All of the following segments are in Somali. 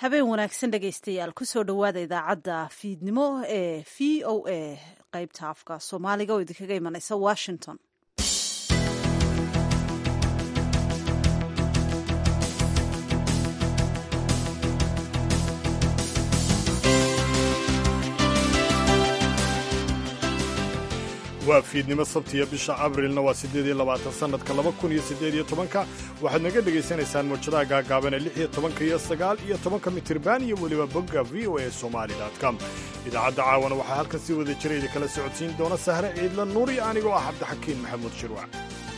habeen wanaagsan dhegaystayaal kusoo dhowaada idaacadda fiidnimo ee v o a qaybta afka soomaaliga oo idinkaga imanaysa washington waa fiidnimo sabtiya bisha abrilna waa siddeed iyo labaatan sannadka laba kun iyo siddeed iyo tobanka waxaad naga dhegaysanaysaan mawjadaha gaagaaban ee lix iyo tobanka iyo sagaal iyo tobanka mitirban iyo weliba bogga v o a somali com idaacadda caawana waxaa halkan sii wada jira idinkala socodsiin doona sahre ciidla nuur iyo anigoo ah cabdixakiin maxamuud shirwac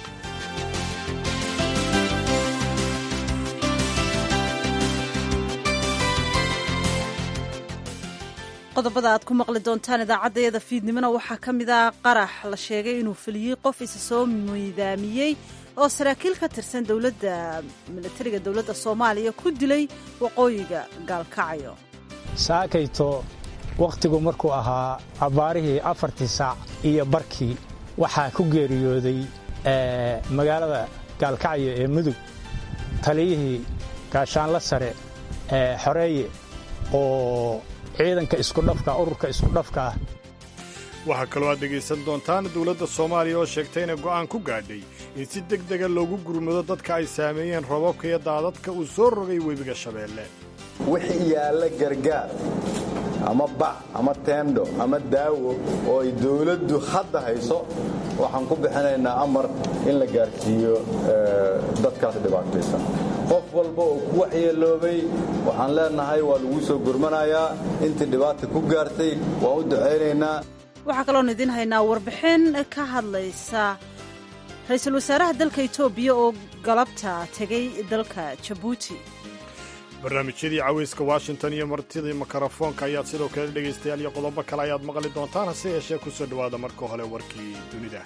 qodobada aad ku maqli doontaan idaacaddayada fiidnimona waxaa ka mid ah qarax la sheegay inuu feliyey qof isa soo miidaamiyey oo saraakiil ka tirsan dowladda milatariga dowladda soomaaliya ku dilay waqooyiga gaalkacyo saakayto wakhtigu markuu ahaa abbaarihii afartii saac iyo barkii waxaa ku geeriyooday magaalada gaalkacyo ee mudug taliyihii gaashaanla sare ee xoreeye oo ciidanka iskudhafka ururka iskudhafka ah waxaa kaloo aad dhegaysan doontaan dowladda soomaaliya oo sheegtay inay go'aan ku gaadhay in si deg dega loogu gurmado dadka ay saameeyeen robabka iyo daadadka uu soo rogay webiga shabeelle wixii yaalla gargaar ama bac ama teendho ama daawo oo ay dawladdu hadda hayso waxaan ku bixinaynaa amar in la gaarsiiyo dadkaas dhibaataysan qof walba oo ku waxyeeloobay waxaan leenahay waa lagu soo gurmanayaa intii dhibaata ku gaartay waan u ducaynaynaa waxaa kaloon idiin haynaa warbixin ka hadlaysa ra-iisul wasaaraha dalka etoobiya oo galabta tegay dalka jabuuti barnaamijyadii cawayska washington iyo martidii mikrofoonka ayaad sidoo kale dhegaystayaal iyo qodobo kale ayaad maqli doontaan hase yeeshee ku soo dhowaada marka hore warkii dunida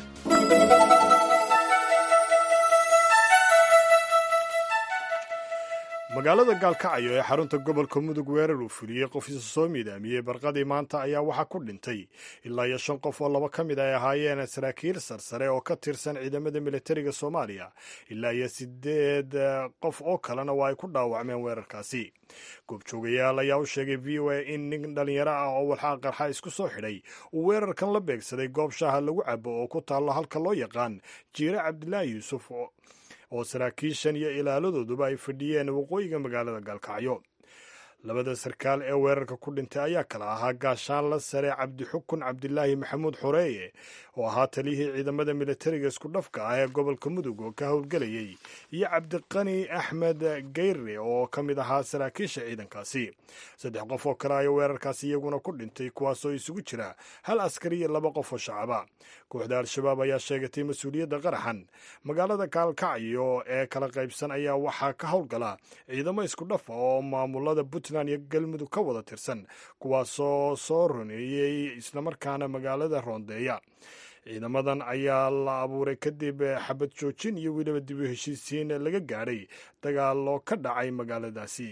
magaalada gaalkacyo ee xarunta gobolka mudug weerar uu fuliyey qof isa soo miidaamiyey barqadii maanta ayaa waxaa ku dhintay ilaa iyo shan qof oo laba ka mid ay ahaayeen saraakiil sarsare oo ka tirsan ciidamada militariga soomaaliya ilaa iyo siddeed qof oo kalena waa ay ku dhaawacmeen weerarkaasi goobjoogayaal ayaa u sheegay v o a in nin dhallinyaro ah oo walxaa qarxa isku soo xidhay uu weerarkan la beegsaday goob shaaha lagu cabo oo ku taallo halka loo yaqaan jiire cabdilaahi yuusuf oo saraakiishan iyo ilaaladooduba ay fadhiyeen waqooyiga magaalada gaalkacyo labada sarkaal ee weerarka ku dhintay ayaa kala ahaa gaashaanla sare cabdixukun cabdilaahi maxamuud xoreeye oo ahaa taliyihii ciidamada militariga iskudhafka ah ee gobolka mudug oo ka howlgelayay iyo cabdiqani axmed geyre oo ka mid ahaa saraakiisha ciidankaasi saddex qof oo kale ayaa weerarkaasi iyaguna ku dhintay kuwaasoo isugu jira hal askari iyo laba qof oo shacaba kooxda al-shabaab ayaa sheegatay mas-uuliyadda qaraxan magaalada gaalkacyo ee kala qaybsan ayaa waxaa ka howlgala ciidamo iskudhafa oo maamulada puntland iyo galmudug ka wada tirsan kuwaasoo soo roneeyey islamarkaana magaalada roondeeya ciidamadan ayaa la abuuray kadib xabad joojin iyo weliba dib u heshiisiin laga gaadhay dagaaloo ka dhacay magaaladaasi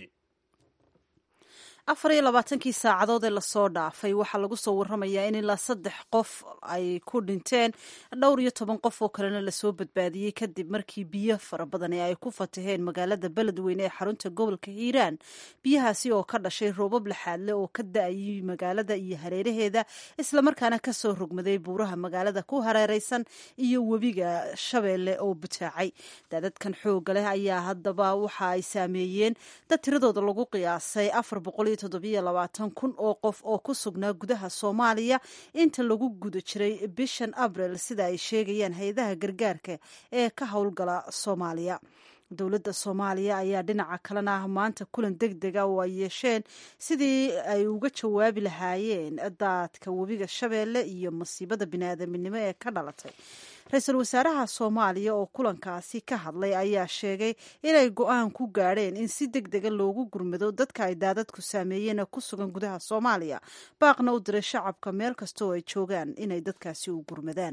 afar iyo labaatankii saacadood ee lasoo dhaafay waxaa lagu soo warramayaa in ilaa saddex qof ay ku dhinteen dhowr iyo toban qof oo kalena lasoo badbaadiyey kadib markii biyo fara badani ay ku fataheen magaalada beledweyne ee xarunta gobolka hiiraan biyahaasi oo ka dhashay roobab laxaadle oo ka da-ayay magaalada iyo hareeraheeda islamarkaana kasoo rogmaday buuraha magaalada ku hareereysan iyo webiga shabeelle oo butaacay daadadkan xooga leh ayaa haddaba waxa ay saameeyeen dad tiradooda lagu qiyaasay afar boqol kun oo qof oo ku sugnaa gudaha soomaaliya inta lagu guda jiray bishan abril sida ay sheegayaan hay-adaha gargaarka ee ka howlgala soomaaliya dowladda soomaaliya ayaa dhinaca kalena ah maanta kulan deg dega oo ay yeesheen sidii ay uga jawaabi lahaayeen daadka webiga shabeelle iyo masiibada biniaadaminimo ee ka dhalatay ra-iisul wasaaraha soomaaliya oo kulankaasi ka hadlay ayaa sheegay inay go-aan ku gaadheen in si deg dega loogu gurmado dadka ay daadadku saameeyeen ee ku sugan gudaha soomaaliya baaqna u diray shacabka meel kasta oo ay joogaan inay dadkaasi u gurmadaan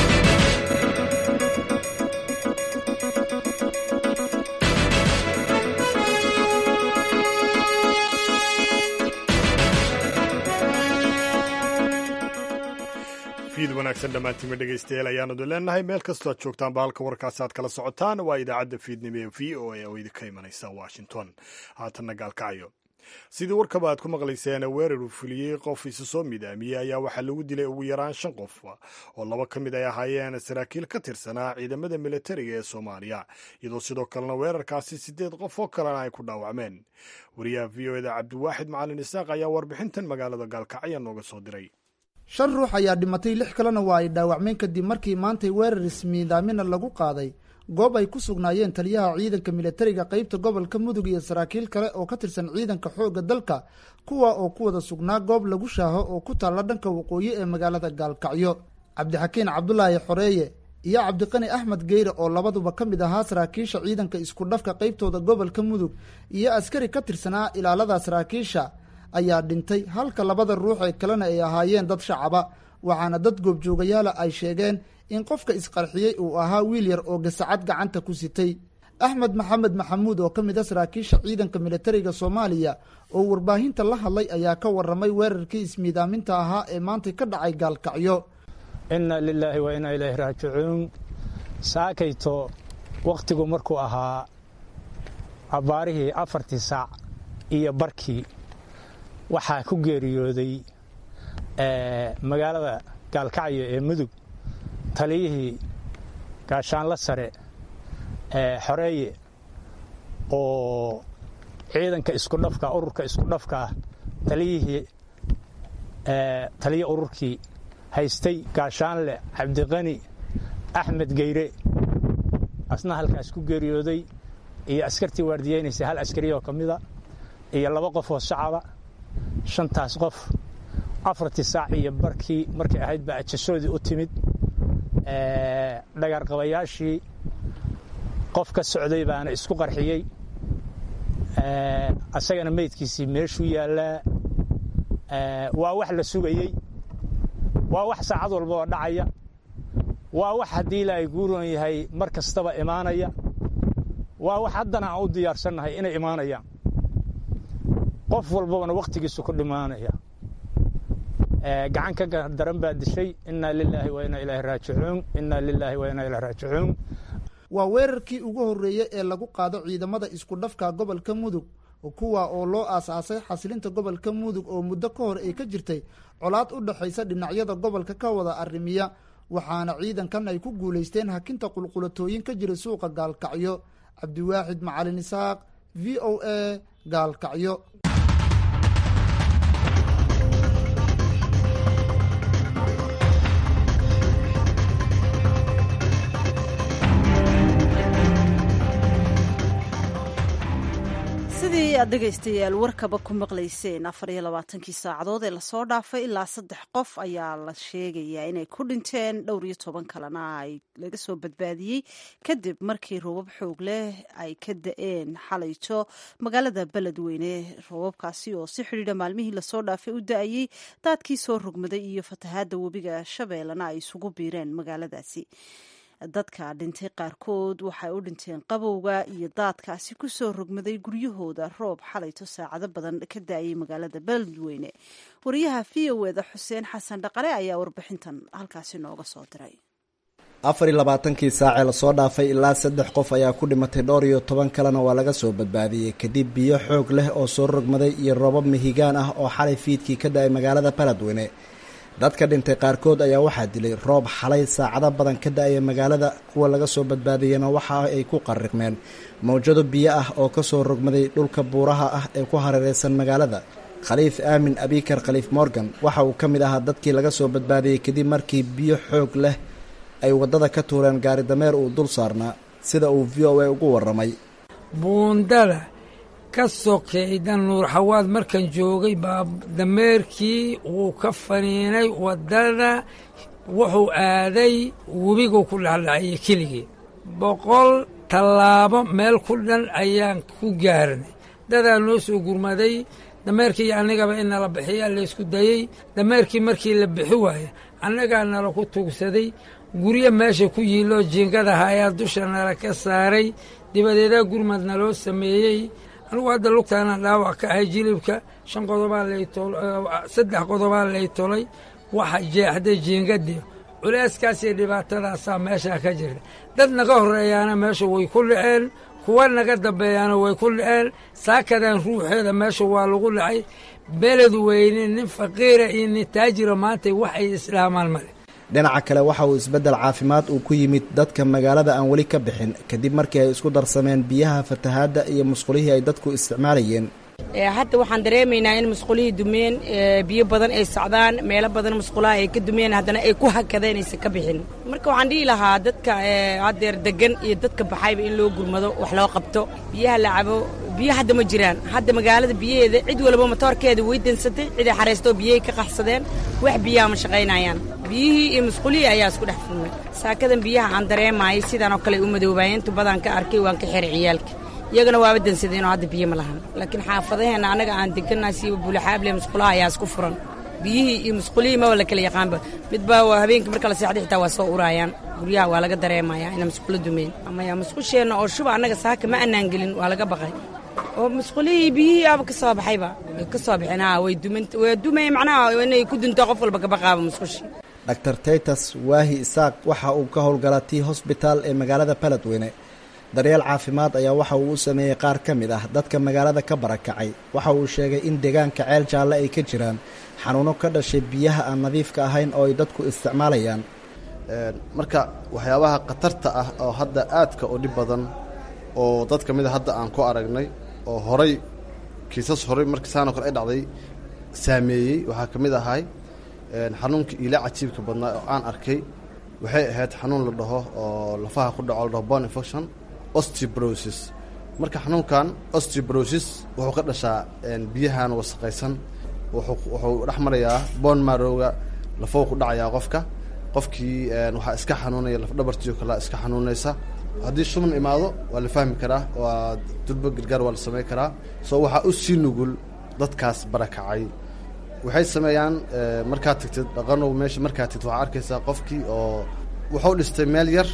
fiid wanaagsan dhammaantiinma dhegaystayaal ayaanadu leenahay meel kastoo aad joogtaanba halka warkaasi aad kala socotaan waa idaacadda fiidnimo ee v o a oo idinka imanaysa washington haatanna gaalkacyo sidii warkaba aad ku maqlayseen weerar uu fuliyey qof isa soo midaamiyey ayaa waxaa lagu dilay ugu yaraan shan qof oo laba ka mid ay ahaayeen saraakiil ka tirsanaa ciidamada militariga ee soomaaliya iyadoo sidoo kalena weerarkaasi siddeed qof oo kalena ay ku dhaawacmeen wariyaha v o eda cabdiwaaxid macalin isaaq ayaa warbixintan magaalada gaalkacyo nooga soo diray shan ruux ayaa dhimatay lix kalena waa ay dhaawacmeen kadib markii maantay weerar ismiidaamina lagu qaaday goob ay ku sugnaayeen taliyaha ciidanka militariga qeybta gobolka mudug iyo saraakiil kale oo ka tirsan ciidanka xoogga dalka kuwa oo ku wada sugnaa goob lagu shaaho oo ku taalla dhanka waqooyi ee magaalada gaalkacyo cabdixakiin cabdulaahi xoreeye iyo cabdiqani axmed geyre oo labaduba ka mid ahaa saraakiisha ciidanka isku dhafka qeybtooda gobolka mudug iyo askari ka tirsanaa ilaalada saraakiisha ayaa dhintay halka labada ruux ee kalena ay ahaayeen dad shacaba waxaana dad goobjoogayaala ay sheegeen in qofka isqarxiyey uu ahaa wiil yar oo gasacad gacanta ku sitay axmed maxamed maxamuud oo ka mid a saraakiisha ciidanka militariga soomaaliya oo warbaahinta la hadlay ayaa ka waramay weerarkii ismiidaaminta ahaa ee maantay ka dhacay gaalkacyo inna lilaahi wa inaa ilaahi raajicuun saakayto wakhtigu markuu ahaa abbaarihii afartii saac iyo barkii waxaa ku geeriyooday magaalada gaalkacyo ee mudug taliyihii gaashaanla sare xoreeye oo ciidanka isku dhafka ururka isku dhafka ah taliyihii taliya ururkii haystay gaashaanle cabdiqani axmed geyre asna halkaas ku geeriyooday iyo askartii waardiyeynaysay hal askari oo ka mida iyo laba qof oo shacaba shantaas qof afartii saac iyo barkii markay ahayd baa ajasoodii u timid dhagaarqabayaashii qof ka socday baana isku qarxiyey asagana meydkiisii meeshuu yaallaa waa wax la sugayey waa wax saacad walba oo dhacaya waa wax haddii ilaahay guuroon yahay mar kastaba imaanaya waa wax haddana aan u diyaarsannahay inay imaanayaan qof walbabana wakhtigiisu ku dhimaanaya gacan ka daran baa dishay inaa lilaahi wa inaa ilaahi raajicuun inaa lilaahi wa inaa ilahi raajicuun waa weerarkii ugu horreeyey ee lagu qaado ciidamada isku dhafka gobolka mudug kuwa oo loo aasaasay xasilinta gobolka mudug oo muddo ka hor ay ka jirtay colaad u dhexaysa dhinacyada gobolka ka wada arrimiya waxaana ciidankan ay ku guulaysteen hakinta qulqulatooyin ka jira suuqa gaalkacyo cabdiwaaxid macalin isaaq v o a gaalkacyo sidii aad dhegaystayaal warkaba ku maqlayseen afar iyo labaatankii saacadood ee lasoo dhaafay ilaa saddex qof ayaa la sheegayaa inay ku dhinteen dhowr iyo toban kalena ay laga soo badbaadiyey kadib markii roobab xoog leh ay ka da-een xalayto magaalada beledweyne roobabkaasi oo si xidhiidha maalmihii lasoo dhaafay u da-ayey daadkii soo rogmaday iyo fatahaadda webiga shabeellena ay isugu biireen magaaladaasi dadka dhintay qaarkood waxay u dhinteen qabowga iyo daadkaasi ku soo rogmaday guryahooda roob xalayto saacado badan ka da-ayay magaalada beledweyne wariyaha v o eda xuseen xasan dhaqale ayaa warbixintan halkaasi nooga soo diray afar iyo labaatankii saacee lasoo dhaafay ilaa saddex qof ayaa ku dhimatay dhowr iyo toban kalena waa laga soo badbaadiyey kadib biyo xoog leh oo soo rogmaday iyo roobab mihigaan ah oo xalay fiidkii ka da-ay magaalada beledweyne dadka dhintay qaarkood ayaa waxaa dilay roob xalay saacado badan ka da-aya magaalada kuwa laga soo badbaadiyena waxa ay ku qariqmeen mawjado biyo ah oo ka soo rogmaday dhulka buuraha ah ee ku hareereysan magaalada khaliif aamin abikar khaliif morgan waxa uu ka mid ahaa dadkii laga soo badbaadiyey kadib markii biyo xoog leh ay waddada ka tuureen gaari dameer uu dul saarnaa sida uu v o a ugu warramay buundada ka sokayda nuurxawaad markan joogay baa dameerkii wuu ka faniinay waddada wuxuu aaday webiguu ku dhexdhaciyey keligii boqol tallaabo meel ku dhan ayaan ku gaarnay dadaa noo soo gurmaday dameerkii iyo annagaba in nala bixiyaa laysku dayey dameerkii markii la bixi waaya annagaa nala ku tuugsaday guryo meesha ku yiiloo jiingadaha ayaa dusha nala ka saaray dibadeedaa gurmad naloo sameeyey anugu hadda lugtaana dhaawac ka ahay jilibka shan qodobaa saddex qodobaa lay tolay waxa jeexday jiingadii culeyskaas iyo dhibaatadaasaa meeshaa ka jirta dad naga horreeyaana meesha way ku dhaceen kuwa naga dambeeyaana way ku dhaceen saakadan ruuxeeda meesha waa lagu dhacay beled weyne nin faqiira iyo nin taajira maanta wax ay islaamaan male dhinaca kale waxa uu isbeddel caafimaad uu ku yimid dadka magaalada aan weli ka bixin kadib markii ay isku darsameen biyaha fatahaadda iyo musqulihii ay dadku isticmaalayeen hadda waxaan dareemaynaa in musqulihii dumeen biyo badan ay socdaan meelo badan musqulaha ay ka dumeen haddana ay ku hakadeen aysan ka bixin marka waxaan dhihi lahaa dadka haddeer degan iyo dadka baxayba in loo gurmado wax loo qabto biyaha la cabo biyo hadda ma jiraan hadda magaalada biyaheeda cid walba matoorkeeda way dansatay ciday xaraystoo biyahay ka qaxsadeen wax biyaha ma shaqaynayaan biyihii iyo musqulihii ayaa isku dhex furmay saakadan biyaha aan dareemaayay sidaan oo kale u madoobaayeen inta badan ka arkay waan ka xiray ciyaalka iyagana waaba dansadeenoo hadda biyo ma lahan laakiin xaafadaheenna annaga aan degannahay siiba buulaxaable musqulaha ayaa isku furan biyihii iyo musqulihii maba la kala yaqaanba midba waa habeenkii marka la seexday xitaa waa soo uraayaan guryaha waa laga dareemayaa inay musqulo dumeen amaya musqusheenna oo shuba annaga saaka ma annaan gelin waa laga baqay oo musqulihii biyihii aaba ka soo baxayba way ka soo baxeen haa way duman way dumay macnaha inay ku dunto qof walba kabaqaaba musqushi dr taytas waahi isaaq waxa uu ka howlgala tii hosbitaal ee magaalada baledweyne daryeel caafimaad ayaa waxa uu u sameeyey qaar ka mid ah dadka magaalada ka barakacay waxa uu sheegay in deegaanka ceel jaalle ay ka jiraan xanuuno ka dhashay biyaha aan nadiifka ahayn oo ay dadku isticmaalayaan marka waxyaabaha khatarta ah oo hadda aadka u dhib badan oo dad ka mid a hadda aan ku aragnay oo horay kiisas horay markii saanoo kale ay dhacday saameeyey waxaa ka mid ahay xanuunkii iila cajiibka badnaa oo aan arkay waxay ahayd xanuun la dhaho oo lafaha ku dhaco la dhaho bone infection osteoporosis marka xanuunkan osteoporosis wuxuu ka dhashaa biyahan wasaqaysan wuxuu dhex marayaa bone marrowga lafou ku dhacayaa qofka qofkii waxaa iska xanuunaya lafdhabartiio kale iska xanuunaysa haddii shuban imaado waa la fahmi karaa waa durba gargaar waa la samayn karaa soo waxaa u sii nugul dadkaas barakacay waxay sameeyaan markaad tagtid dhaqanow meesha markaad tagtid waxaa arkaysaa qofkii oo wuxuu dhistay meel yar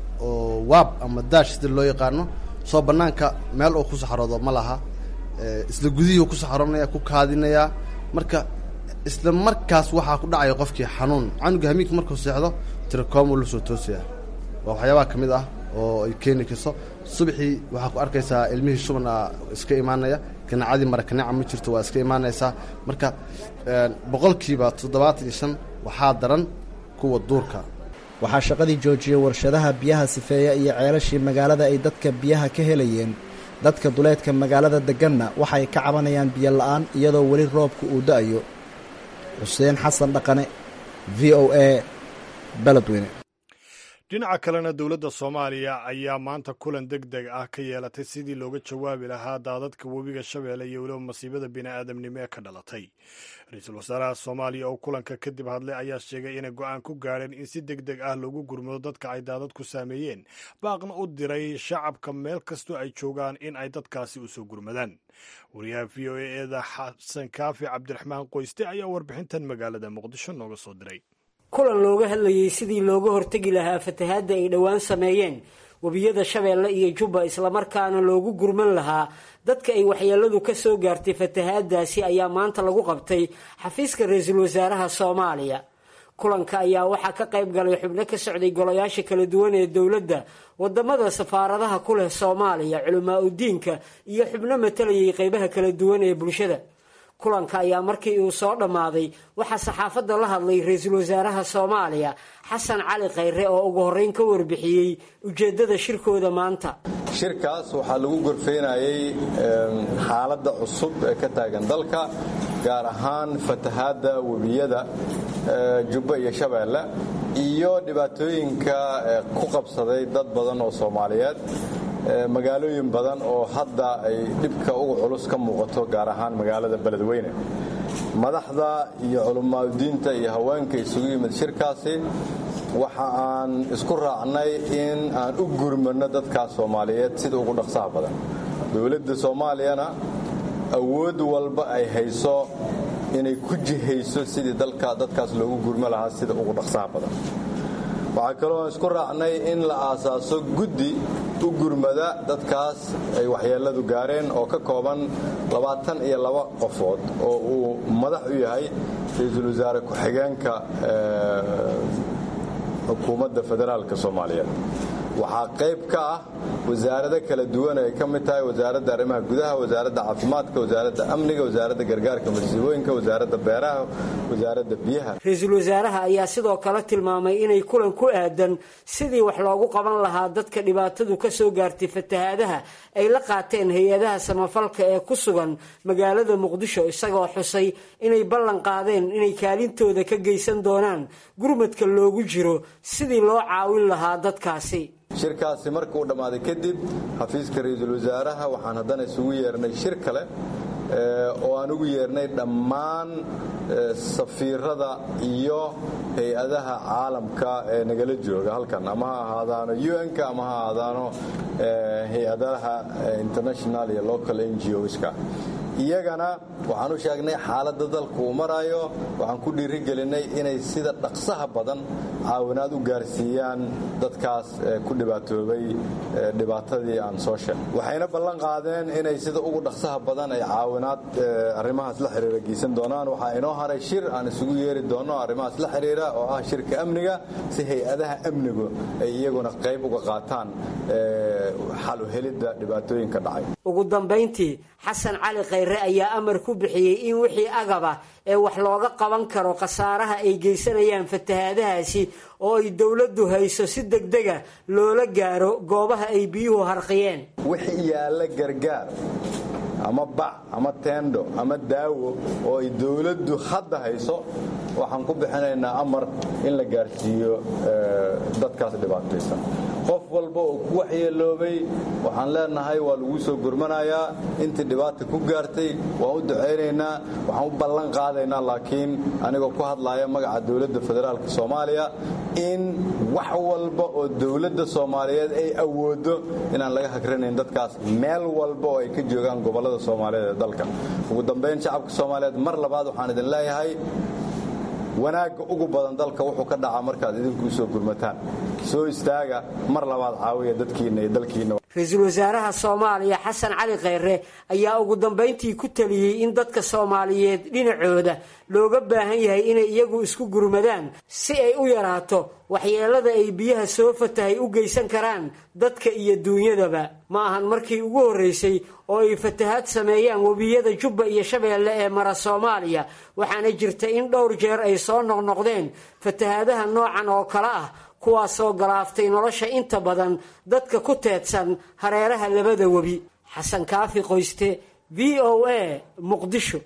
oo waab ama daash sida loo yaqaano soo bannaanka meel uu ku saxaroodo ma laha isla gudihii ku saxaroonaya ku kaadinayaa marka isla markaas waxaa ku dhacaya qofkii xanuun canuga hamiinka markuu seexdo tirakoomuu la soo toosaya waa waxyaabaha ka mid ah oo ay keeni karso subaxii waxaa ku arkaysaa ilmihii shuban a iska imaanaya ganacadii marakaneca ma jirto waa iska imaanaysaa marka boqolkiiba toddobaatan iyo shan waxaa daran kuwa duurka waxaa shaqadii joojiyey warshadaha biyaha sifeeya iyo ceelashii magaalada ay dadka biyaha ka helayeen dadka duleedka magaalada deganna waxay ka cabanayaan biyo la-aan iyadoo weli roobka uu da-ayo xuseen xasan dhaqane v o a beledweyne dhinaca kalena dowladda soomaaliya ayaa maanta kulan deg deg ah ka yeelatay sidii looga jawaabi lahaa daadadka webiga shabeelle iyo weliba masiibada bini'aadamnimo ee ka dhalatay ra-iisul wasaaraha soomaaliya oo kulanka kadib hadlay ayaa sheegay inay go-aan ku gaadheen in si deg deg ah loogu gurmado dadka ay daadadku saameeyeen baaqna u diray shacabka meel kastoo ay joogaan in ay dadkaasi u soo gurmadaan wariyaha v o a eeda xasan kaafi cabdiraxmaan qoyste ayaa warbixintan magaalada muqdisho nooga soo diray kulan looga hadlayey sidii looga hortegi lahaa fatahaadda ay dhowaan sameeyeen webiyada shabeelle iyo jubba islamarkaana loogu gurman lahaa dadka ay waxyeeladu ka soo gaartay fatahaadaasi ayaa maanta lagu qabtay xafiiska ra-iisul wasaaraha soomaaliya kulanka ayaa waxaa ka qayb galay xubno ka socday golayaasha kala duwan ee dowladda wadamada safaaradaha ku leh soomaaliya culamaa udiinka iyo xubno matalayay qeybaha kala duwan ee bulshada kulanka ayaa markii uu soo dhammaaday waxaa saxaafadda la hadlay ra-iisul wasaaraha soomaaliya xasan cali khayre oo ugu horreyn ka warbixiyey ujeeddada shirkooda maanta shirkaas waxaa lagu gorfaynayay xaaladda cusub ee ka taagan dalka gaar ahaan fatahaadda webiyada jubba iyo shabeelle iyo dhibaatooyinka ku qabsaday dad badan oo soomaaliyeed magaalooyin badan oo hadda ay dhibka uga culus ka muuqato gaar ahaan magaalada beledweyne madaxda iyo culimaadudiinta iyo haweenka isugu yimid shirkaasi waxa aan isku raacnay in aan u gurmano dadkaas soomaaliyeed sida ugu dhaqsaha badan dowladda soomaaliyana awood walba ay hayso inay ku jihayso sidii dalka dadkaas loogu gurmo lahaa sida ugu dhaqsaha badan waxaa kaloo aan isku raacnay in la aasaaso guddi u gurmada dadkaas ay waxyeelladu gaareen oo ka kooban labaatan iyo laba qofood oo uu madax u yahay ra-iisul wasaare ku-xigeenka xukuumadda federaalka soomaaliyeed waxaa qayb ka ah wasaarado kala duwan ay ka mid tahay wasaaradda arrimaha gudaha wasaaradda caafimaadka wasaaradda amniga wasaaradda gargaarka masiibooyinka wasaaradda beeraha wasaaradda biyaha ra-iisul wasaaraha ayaa sidoo kale tilmaamay inay kulan ku aadan sidii wax loogu qaban lahaa dadka dhibaatadu ka soo gaartay fatahaadaha ay la qaateen hay-adaha samafalka ee ku sugan magaalada muqdisho isagoo xusay inay ballan qaadeen inay kaalintooda ka geysan doonaan gurmadka loogu jiro sidii loo caawin lahaa dadkaasi shirkaasi markuu dhammaaday kadib xafiiska ra-iisul wasaaraha waxaan haddana isugu yeernay shir kale oo aan ugu yeernay dhammaan safiirada iyo hay-adaha caalamka ee nagala jooga halkan ama ha ahaadaano un-ka ama ha ahaadaano hay-adaha international iyo local n g oska iyagana waxaan u sheegnay xaaladda dalku uu marayo waxaan ku dhiirigelinay inay sida dhaqsaha badan caawinaad u gaarsiiyaan dadkaas ku dhibaatoobay dhibaatadii aan soo sheegay waxayna ballan qaadeen inay sida ugu dhaqsaha badan ay caawinaad arrimahaas la xiriira geysan doonaan waxaa inoo haray shir aan isugu yeeri doonno arrimahaas la xiriira oo ah shirka amniga si hay-adaha amnigu ay iyaguna qayb uga qaataan xal u helidda dhibaatooyinka dhacay ugu dambayntii xasan cali khayre ayaa amar ku bixiyey in wixii agaba ee wax looga qaban karo khasaaraha ay geysanayaan fatahaadahaasi oo ay dowladdu hayso si degdega loola gaaro goobaha ay biyuhu harqiyeen wixii yaalla gargaar ama bac ama teendho ama daawo oo ay dowladdu hadda hayso waxaan ku bixinaynaa amar in la gaarsiiyo dadkaas dhibaataysan qof walba oo ku waxyeeloobay waxaan leenahay waa lagu soo gurmanayaa intii dhibaata ku gaartay waan u ducaynaynaa waxaan u ballan qaadaynaa laakiin anigoo ku hadlaaya magaca dowladda federaalka soomaaliya in wax walba oo dowladda soomaaliyeed ay awoodo inaan laga hagranayn dadkaas meel walba oo ay ka joogaan gobollada soomaaliyeed ee dalka ugu dambayn shacabka soomaaliyeed mar labaad waxaan idin leeyahay wanaagga ugu badan dalka wuxuu ka dhacaa markaad idinku soo gurmataan soo istaaga mar labaad caawiya dadkiinna iyo dalkiinna ra-iisul wasaaraha soomaaliya xasan cali khayre ayaa ugu dambayntii ku taliyey in dadka soomaaliyeed dhinacooda looga baahan yahay inay iyagu isku gurmadaan si ay u yaraato waxyeelada ay biyaha soo fatahay u geysan karaan dadka iyo duunyadaba ma ahan markii ugu horreysay oo ay fatahaad sameeyaan webiyada jubba iyo shabeelle ee mara soomaaliya waxaana jirta in dhowr jeer ay soo noqnoqdeen fatahaadaha noocan oo kale ah kuwaasoo galaaftay nolosha inta badan dadka ku teedsan hareeraha labada webi xasan kaafi qoyste v o a muqdisho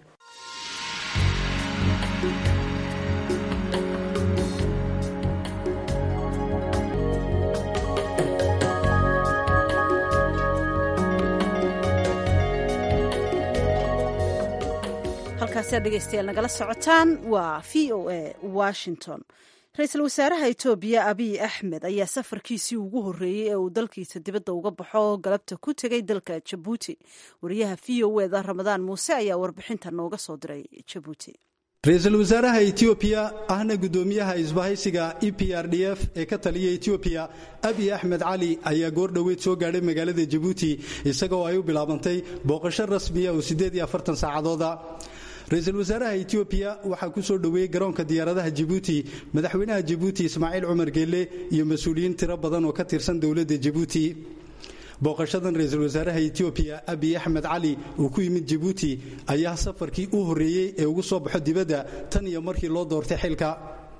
halkaasi aad dhegeystayaal nagala socotaan waa v o a washington ra-iisul wasaaraha etoobiya abiy axmed ayaa safarkiisii ugu horreeyey ee uu dalkiisa dibadda uga baxo galabta ku tegay dalka jabuuti wariyaha v o eda ramadaan muuse ayaa warbixinta nooga soo diray jabuuti ra-iisul wasaaraha etoobiya ahna guddoomiyaha isbahaysiga e p r d f ee ka taliya etoobiya abiy axmed cali ayaa goor dhoweyd soo gaadhay magaalada jabuuti isagoo ay u bilaabantay booqasho rasmiya oo siddeed iyo afartan saacadooda ra-iisul wasaaraha etoobiya waxaa ku soo dhoweeyey garoonka diyaaradaha jabuuti madaxweynaha jabuuti ismaaciil cumar geelle iyo mas-uuliyiin tiro badan oo ka tirsan dowladda jabuuti booqashadan ra-iisul wasaaraha etoobiya abiy axmed cali uu ku yimid jabuuti ayaa safarkii u horreeyey ee ugu soo baxo dibadda tan iyo markii loo doortay xilka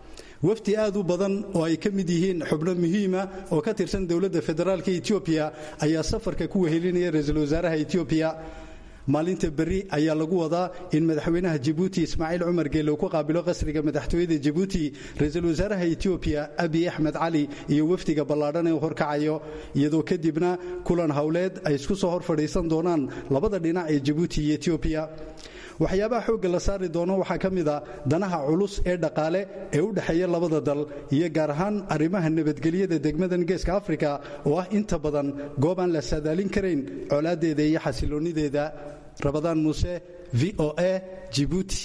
wafdi aad u badan oo ay ka mid yihiin xubno muhiima oo ka tirsan dowladda federaalka etoobiya ayaa safarka ku wehelinaya ra-iisul wasaaraha etoobiya maalinta berri ayaa lagu wadaa in madaxweynaha jabuuti ismaaciil cumar geelle uu ku qaabilo qasriga madaxtooyada jabuuti ra-iisul wasaaraha etoobiya abiy axmed cali iyo wafdiga ballaadhan ee horkacayo iyadoo kadibna kulan howleed ay isku soo hor fadhiisan doonaan labada dhinac ee jabuuti iyo etoobiya waxyaabaha xoogga la saari doono waxaa ka mid a danaha culus ee dhaqaale ee u dhexeeya labada dal iyo gaar ahaan arrimaha nabadgelyada degmadan geeska afrika oo ah inta badan goob aan la saadaalin karayn colaadeeda iyo xasiloonideeda rabadaan muuse v o a jibuuti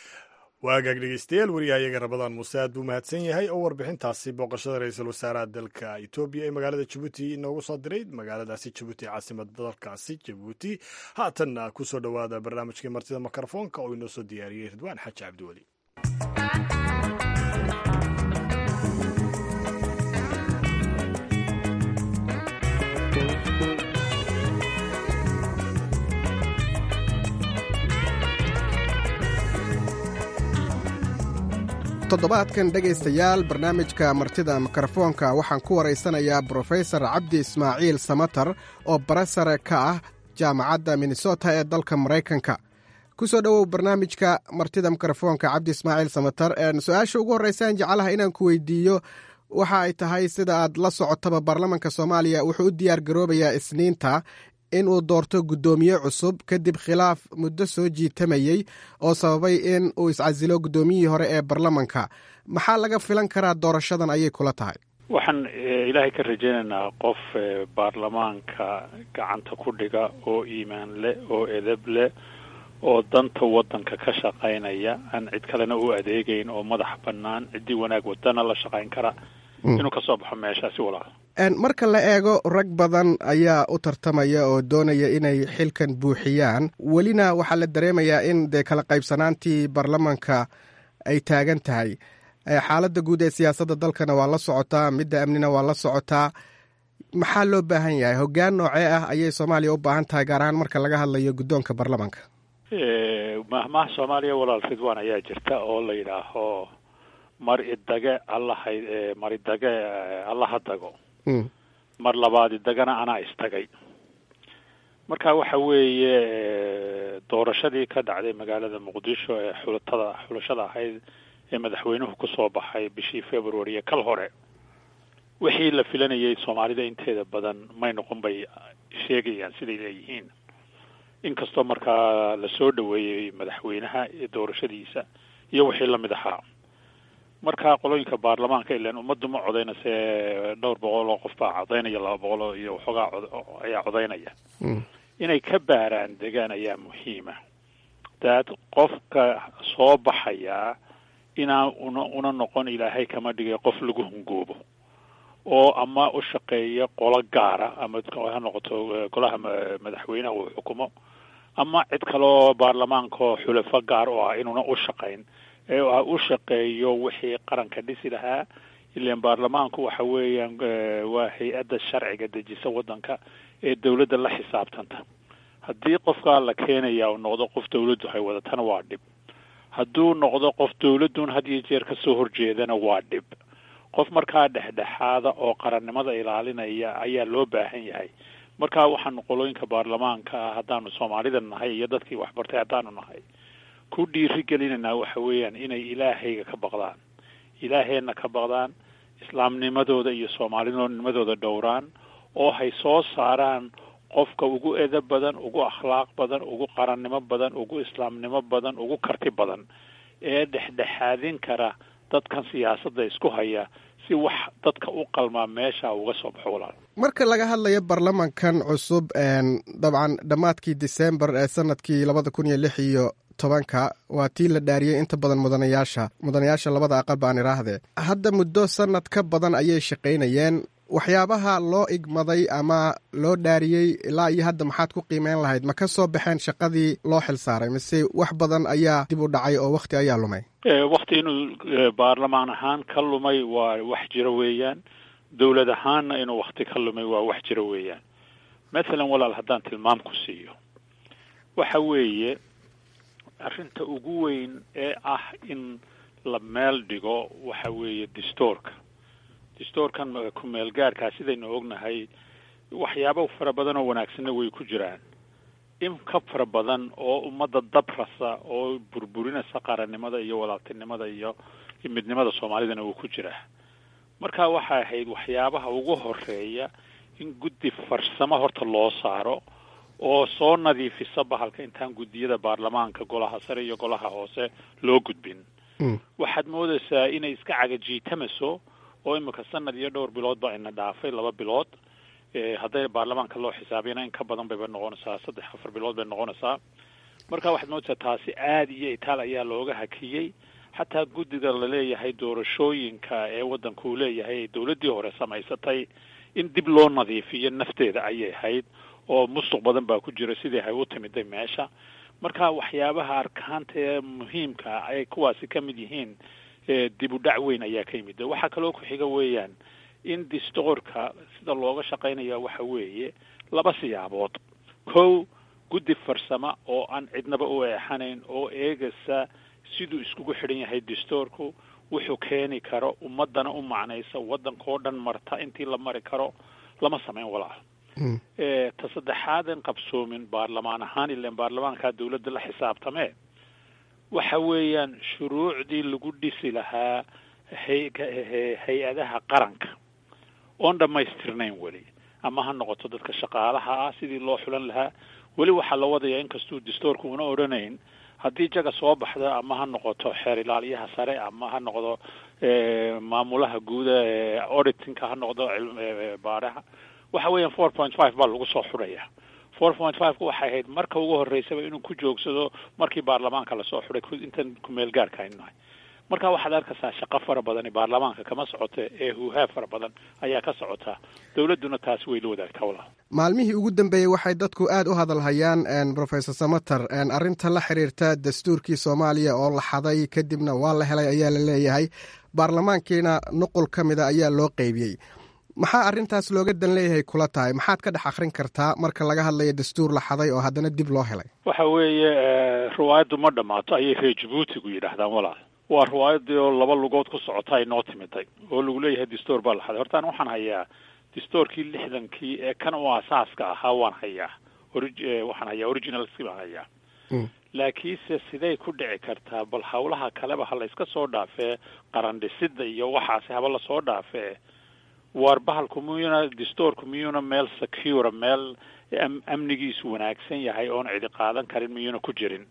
waagaag dhegeystayaal wariyahayaga rabadaan muuse aad buu mahadsan yahay oo warbixintaasi booqashada ra-iisul wasaaraha dalka etoobiya ee magaalada jabuuti inoogu soo diray magaaladaasi jabuuti caasimada dalkaasi jabuuti haatanna ku soo dhowaada barnaamijkii martida mikrofoonka oo inoo soo diyaariyey ridwaan xaaji cabdiweli toddobaadkan dhegaystayaal barnaamijka martida mikrofoonka waxaan ku waraysanayaa brofesor cabdi ismaaciil samatar oo barasare ka ah jaamacadda minnesota ee dalka maraykanka ku soo dhowow barnaamijka martida mikrofoonka cabdi ismaaciil samatar su-aasha ugu horreysaan jeclaha inaan ku weydiiyo waxa ay tahay sida aad la socotaba baarlamanka soomaaliya wuxuu u diyaar garoobayaa isniinta in uu doorto guddoomiye cusub kadib khilaaf muddo soo jiitamayey oo sababay in uu iscasilo guddoomiyihii hore ee baarlamanka maxaa laga filan karaa doorashadan ayay kula tahay waxaan ilaahay ka rajaynaynaa qof baarlamaanka gacanta ku dhiga oo iimaan leh oo edeb leh oo danta waddanka ka shaqaynaya aan cid kalena u adeegayn oo madax bannaan ciddii wanaag wadana la shaqayn kara inuu ka soo baxo meeshaasi walaal marka la eego rag badan ayaa u tartamaya oo doonaya inay xilkan buuxiyaan welina waxaa la dareemayaa in dee kala qaybsanaantii baarlamanka ay taagan tahay xaaladda guud ee siyaasadda dalkana waa la socotaa midda amnina waa la socotaa maxaa loo baahan yahay hoggaan noocee ah ayay soomaaliya u baahan tahay gaar ahaan marka laga hadlayo guddoonka baarlamanka mahmaha soomaaliya walaal ridwan ayaa jirta oo la yidhaaho mar idage allaha mar idage allaha dago mar labaad idagana anaa istagay marka waxa weeye doorashadii ka dhacday magaalada muqdisho ee xulatada xulashada ahayd ee madaxweynuhu kusoo baxay bishii february ee kal hore wixii la filanayay soomaalida inteeda badan may noqon bay sheegayaan siday leeyihiin inkastoo markaa lasoo dhaweeyey madaxweynaha doorashadiisa iyo wixii lamid ahaa marka qolooyinka baarlamaanka ilan ummaddu ma codaynase dhowr boqol oo qof baa codaynaya laba boqol iyo waxoogaa ayaa codaynaya inay ka baaraan degaan ayaa muhiima daad qofka soo baxayaa inaan una una noqon ilaahay kama dhigay qof lagu hungoobo oo ama u shaqeeya qolo gaara ama ha noqoto golaha madaxweynaha uu xukumo ama cid kaloo baarlamaankaoo xulafo gaar oo ah inuuna u shaqayn ee u shaqeeyo wixii qaranka dhisi lahaa ilan baarlamaanku waxa weeyaan waa hay-adda sharciga dejisa waddanka ee dawladda la xisaabtanta haddii qofkaa la keenaya uu noqdo qof dawladdu hay wadatana waa dhib hadduu noqdo qof dawladdun had iyo jeer kasoo horjeedana waa dhib qof markaa dhexdhexaada oo qarannimada ilaalinaya ayaa loo baahan yahay marka waxaanu qolooyinka baarlamaanka ah haddaanu soomaalida nahay iyo dadkii waxbartay haddaanu nahay ku dhiiri gelinaynaa waxa weeyaan inay ilaahayga ka baqdaan ilaaheenna ka baqdaan islaamnimadooda iyo soomaalinimadooda dhowraan oo hay soo saaraan qofka ugu edab badan ugu akhlaaq badan ugu qarannimo badan ugu islaamnimo badan ugu karti badan ee dhexdhexaadin kara dadkan siyaasadda isku haya si wax dadka u qalmaa meesha uga soo baxo walaal marka laga hadlayo baarlamankan cusub dabcan dhammaadkii december ee sanadkii labada kun iyo lix iyo tobanka waa tii la dhaariyey inta badan mudanayaasha mudanayaasha labada aqal baan idhaahdee hadda muddo sanad ka badan ayay shaqaynayeen waxyaabaha loo igmaday ama loo dhaariyey ilaa iyo hadda maxaad ku qiimeyn lahayd ma ka soo baxeen shaqadii loo xil saaray mise wax badan ayaa dib u dhacay oo wakhti ayaa lumay wakti inuu baarlamaan ahaan ka lumay waa wax jiro weeyaan dowlad ahaanna inuu wakti ka lumay waa wax jiro weeyaan mathalan walaal haddaan tilmaam ku siiyo waxa weeye arrinta ugu weyn ee ah in la meel dhigo waxa weeye distoorka distoorkan ku-meel gaarkaa sidaynu ognahay waxyaabo fara badan oo wanaagsanna way ku jiraan in ka fara badan oo ummadda dabrasa oo burburinaysa qarannimada iyo walaaltinimada iyo midnimada soomaalidana wuu ku jiraa marka waxay ahayd waxyaabaha ugu horeeya in guddi farsamo horta loo saaro oo soo nadiifisa bahalka intaan guddiyada baarlamaanka golaha sare iyo golaha hoose loo gudbin waxaad moodaysaa inay iska cagajiitamaso oo imika sanad iyo dhowr bilood baa ina dhaafay laba bilood hadday baarlamaanka loo xisaabiyana in ka badan bayba noqonaysaa saddex afar bilood bay noqonaysaa marka waxaad moodaysaa taasi aada iyo itaal ayaa looga hakiyey xataa guddiga laleeyahay doorashooyinka ee waddanka uu leeyahay dowladdii hore samaysatay in dib loo nadiifiyo nafteeda ayay ahayd oo musuq badan baa ku jira sidii hay u timiday meesha marka waxyaabaha arkaanta ee muhiimka ay kuwaasi ka mid yihiin dib u dhac weyn ayaa ka yimid waxaa kaloo ku xiga weeyaan in distoorka sida looga shaqaynaya waxa weeye laba siyaabood kow guddi farsamo oo aan cidnaba u eexanayn oo eegaysa siduu iskugu xidhan yahay dastuurku wuxuu keeni karo ummadana u macnaysa waddankao dhan marta intii la mari karo lama samayn walaal ta saddexaadan qabsoomin baarlamaan ahaan ilan baarlamaankaa dawladda la xisaabtamee waxa weeyaan shuruucdii lagu dhisi lahaa hay- hay-adaha qaranka oon dhammaystirnayn weli ama ha noqoto dadka shaqaalaha ah sidii loo xulan lahaa weli waxaa la wadayaa inkastuu dastuurka una odhanayn haddii jaga soo baxda ama ha noqoto xeer ilaaliyaha sare ama ha noqdo maamulaha guuda auditingka ha noqdo baaraha waxa weeyaan four point five baa lagu soo xudhaya four point five ku waxay ahayd marka ugu horreysaba inuu ku joogsado markii baarlamaanka lasoo xudhay intan kumeel gaarka aynu nahay marka waxaad arkaysaa shaqo fara badani baarlamaanka kama socoto ee huuhaa fara badan ayaa ka socota dowladduna taasi way la wadaagtaa walaal maalmihii ugu dambeeyey waxay dadku aad u hadalhayaan professor samater arrinta la xiriirta dastuurkii soomaaliya oo la xaday kadibna waa la helay ayaa la leeyahay baarlamaankiina nuqul ka mida ayaa loo qeybiyey maxaa arrintaas looga dan leeyahay kula tahay maxaad ka dhex akhrin kartaa marka laga hadlayo dastuur la xaday oo haddana dib loo helay waxa weeye riwaayaddu ma dhammaato ayay reer jabuutigu yidhaahdaan walaal waa riwaayadii oo laba lugood ku socota ay noo timiday oo lagu leeyahay dastuur baa la xaday hortaan waxaan hayaa dastuurkii lixdankii ee kan u asaaska ahaa waan hayaa ori- waxaan hayaa originalski baan hayaa laakiinse siday ku dhici kartaa bal hawlaha kaleba ha layska soo dhaafee qarandhisida iyo waxaasi haba lasoo dhaafee waar bahalku miyuuna dastuurku miyuuna meel secure meel amnigiisu wanaagsan yahay oon cidi qaadan karin miyuuna ku jirin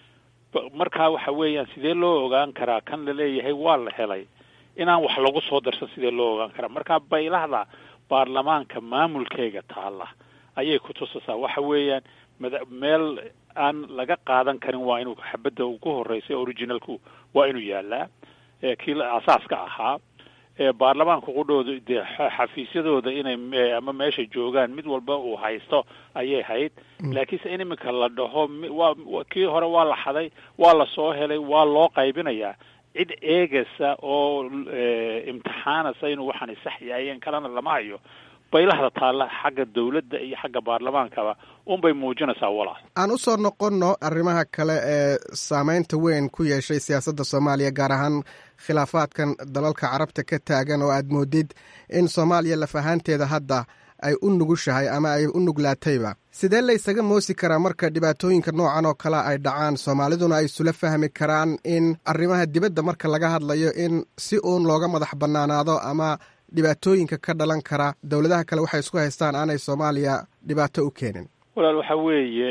markaa waxa weeyaan sidee loo ogaan karaa kan laleeyahay waa la helay inaan wax lagu soo darsan sidee loo ogaan karaa markaa baylahda baarlamaanka maamulkeega taalla ayay ku tusaysaa waxa weeyaan mada meel aan laga qaadan karin waa inuu xabadda ugu horreysay originalku waa inuu yaalaa kii asaaska ahaa baarlamaanka qudhooda dee xafiisyadooda inay ama meesha joogaan mid walba uu haysto ayay hayd laakiinse in iminka la dhaho waa kii hore waa la xaday waa la soo helay waa loo qaybinayaa cid eegaysa oo imtixaanaysa inuu waxaani sax yahayen kalena lama hayo baylahda taalla xagga dawladda iyo xagga baarlamaankaba unbay muujinaysaa walaal aan u soo noqonno arrimaha kale ee saameynta weyn ku yeeshay siyaasadda soomaaliya gaar ahaan khilaafaadkan dalalka carabta ka taagan oo aad moodid in soomaaliya laf ahaanteeda hadda ay u nugushahay ama ay u nuglaatayba sidee la ysaga moosi karaa marka dhibaatooyinka noocan oo kale ay dhacaan soomaaliduna ay isula fahmi karaan in arrimaha dibadda marka laga hadlayo in si uun looga madax bannaanaado ama dhibaatooyinka ka dhalan kara dowladaha kale waxay isku haystaan aanay soomaaliya dhibaato u keenin walaal waxa weeye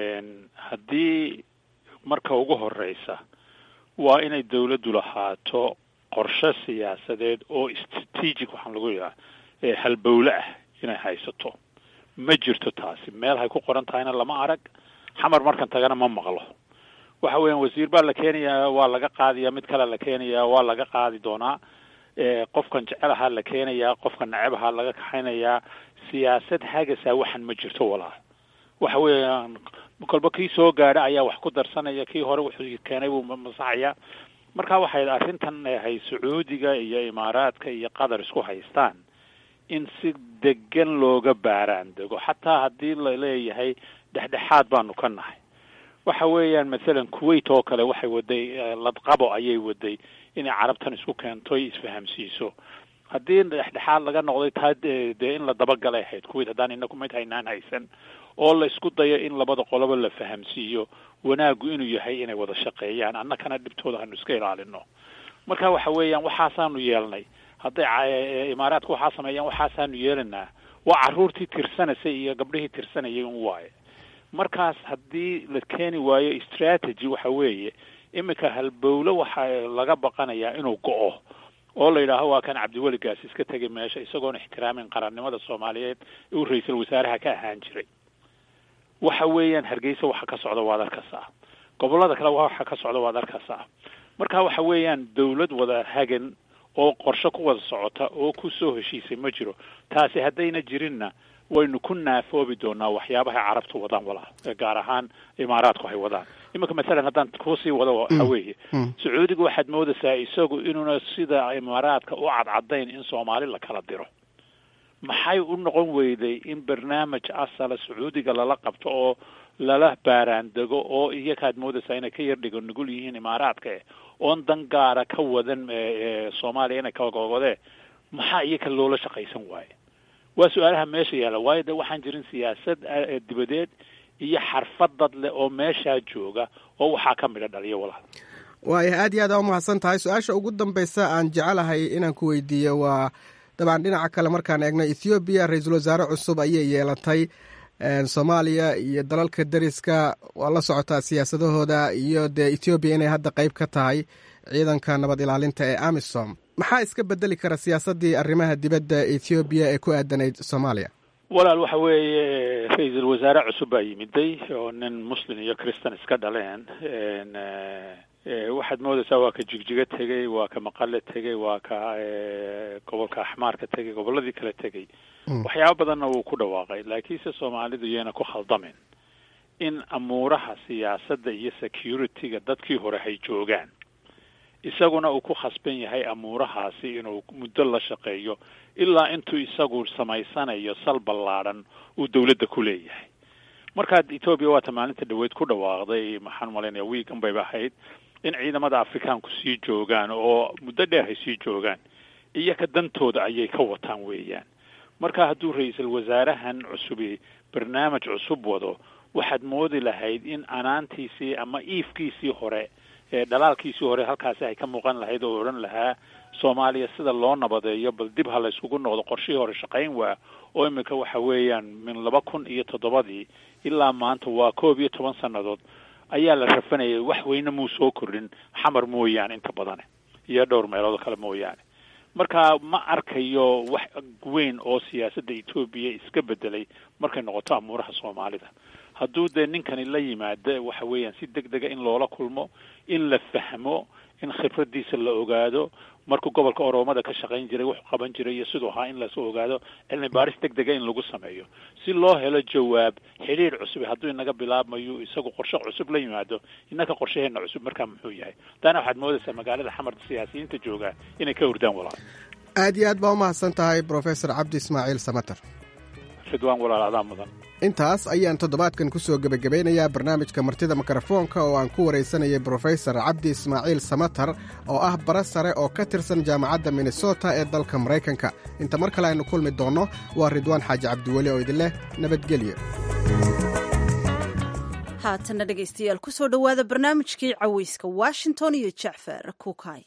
haddii marka ugu horeysa waa inay dawladdu lahaato qorshe siyaasadeed oo strategic waxaan lagu yidhaha halbowle ah inay haysato ma jirto taasi meel hay ku qoran tahayna lama arag xamar markan tagana ma maqlo waxa weeyaan wasiir baa la keenayaa waa laga qaadaya mid kale la keenayaa waa laga qaadi doonaa qofkan jecel ahaa la keenayaa qofkan neceb ahaa laga kaxaynayaa siyaasad hagasaa waxan ma jirto walaal waxa weeyaan kolba kii soo gaadha ayaa wax ku darsanaya kii hore wuxuu keenay buu masaxaya marka waxay arrintan hay sacuudiga iyo imaaraadka iyo qatar isku haystaan in si degan looga baaraan dego xataa haddii la leeyahay dhexdhexaad baanu ka nahay waxa weeyaan mathalan kuwait oo kale waxay waday ladqabo ayay waday inay carabtan isku keento isfahamsiiso haddii dhexdhexaad laga noqday taa dee in la dabagalay ahayd kuwait haddaan inaku mid haynaan haysan oo la isku dayo in labada qoloba la fahamsiiyo wanaaggu inuu yahay inay wada shaqeeyaan annakana dhibtooda hanu iska ilaalino marka waxa weeyaan waxaasaanu yeelnay hadday imaaraadka waxaa sameeyaan waxaasaanu yeelanaa waa carruurtii tirsanaysay iyo gabdhihii tirsanayay un waaye markaas haddii la keeni waayo strategy waxa weeye iminka halbowle waxa laga baqanayaa inuu go-o oo la yidhaaho waa kan cabdiweli gaas iska tegay meesha isagoon ixtiraamin qarannimada soomaaliyeed uu ra-iisul wasaaraha ka ahaan jiray waxa weeyaan hargeysa waxa ka socda waad arkaysaa gobollada kale waxa ka socda waad arkaysaa marka waxa weeyaan dawlad wada hagan oo qorshe ku wada socota oo ku soo heshiisay ma jiro taasi haddayna jirinna waynu ku naafoobi doonaa waxyaabahay carabtu wadaan walaa gaar ahaan imaaraadku hay wadaan iminka masalan haddaan kusii wado waxa weeye sacuudiga waxaad moodaysaa isagu inuuna sida imaaraadka u cadcadayn in soomaali la kala diro maxay u noqon weyday in barnaamij asala sacuudiga lala qabto oo lala baaraandego oo iyakaad moodaysaa inay ka yar dhigo nugul yihiin imaaraadka eh oon dan gaara ka wadan soomaaliya inay kagogodee maxaa iyaka loola shaqaysan waaye waa su-aalaha meesha yaalla waayo de waxaan jirin siyaasad dibadeed iyo xarfad dad leh oo meeshaa jooga oo waxaa ka midha dhaliyo walaal waaya aad iyo aad aa umahadsan tahay su-aasha ugu dambaysa aan jecelahay inaan ku weydiiyo waa dabcan dhinaca kale markaan eegno ethoobiya ra-iisul wasaare cusub ayay yeelatay soomaaliya iyo dalalka deriska waa la socotaa siyaasadahooda iyo dee ethoobiya inay hadda qeyb ka tahay ciidanka nabad ilaalinta ee amisom maxaa iska bedeli kara siyaasaddii arrimaha dibadda ethoobiya ee ku aadanayd soomaaliya walaal waxa weeye ra-iisul wasaare cusub baa yimiday oo nin muslim iyo christan iska dhaleen waxaad moodaysaa waa ka jigjigo tegey waa ka maqale tegey waa ka gobolka axmaarka tegey gobolladii kale tegey waxyaaba badanna wuu ku dhawaaqay laakiinse soomaalidu iyayna ku khaldamin in amuuraha siyaasadda iyo security-ga dadkii hore hay joogaan isaguna uu ku khasban yahay amuurahaasi inuu muddo la shaqeeyo ilaa intuu isagu samaysanayo sal ballaadhan uu dawladda ku leeyahay markaad etoobiya waata maalinta dhaweyd ku dhawaaqday maxaan malaynaya wiigan bayba ahayd in ciidamada afrikaanku sii joogaan oo muddo dheer hay sii joogaan iyaka dantooda ayay ka wataan weeyaan marka hadduu ra-iisul wasaarahan cusubi barnaamij cusub wado waxaad moodi lahayd in anaantiisii ama iifkiisii hore ee dhalaalkiisii hore halkaasi ay ka muuqan lahayd oo odhan lahaa soomaaliya sida loo nabadeeyo bal dib ha la yskugu noqdo qorshihii hore shaqayn waa oo imika waxa weeyaan min laba kun iyo toddobadii ilaa maanta waa koob iyo toban sannadood ayaa la rafanayay wax weyne muu soo kordhin xamar mooyaane inta badane iyo dhowr meelood kale mooyaane marka ma arkayo wax weyn oo siyaasadda etoobiya iska bedelay markay noqoto amuuraha soomaalida hadduu dee ninkani la yimaado waxa weeyaan si deg dega in loola kulmo in la fahmo in khibraddiisa la ogaado markuu gobolka oroomada ka shaqayn jiray wuxuu qaban jiray iyo siduu ahaa in lasoo ogaado cilmi baaris deg dega in lagu sameeyo si loo helo jawaab xidhiir cusub hadduu inaga bilaabmayo isagu qorshe cusub la yimaado innaka qorshaheena cusub markaa muxuu yahay taana waxaad moodaysaa magaalada xamar siyaasiyiinta jooga inay ka hurdaan walaal aad iyo aad baa umahadsan tahay brofesor cabdi ismaaciil samater ridwaan walaal adaa mudan intaas ayaan toddobaadkan ku soo gebagabeynayaa barnaamijka martida mikrofoonka oo aan ku waraysanayay brofesor cabdi ismaaciil samatar oo ah bara sare oo ka tirsan jaamacadda minnesota ee dalka maraykanka inta mar kale aynu kulmi doonno waa ridwaan xaaji cabdiweli oo idin leh nabadgelyo haatanna dhegaystayaal ku soo dhowaada barnaamijkii cawayska washington iyo jacfar kuukay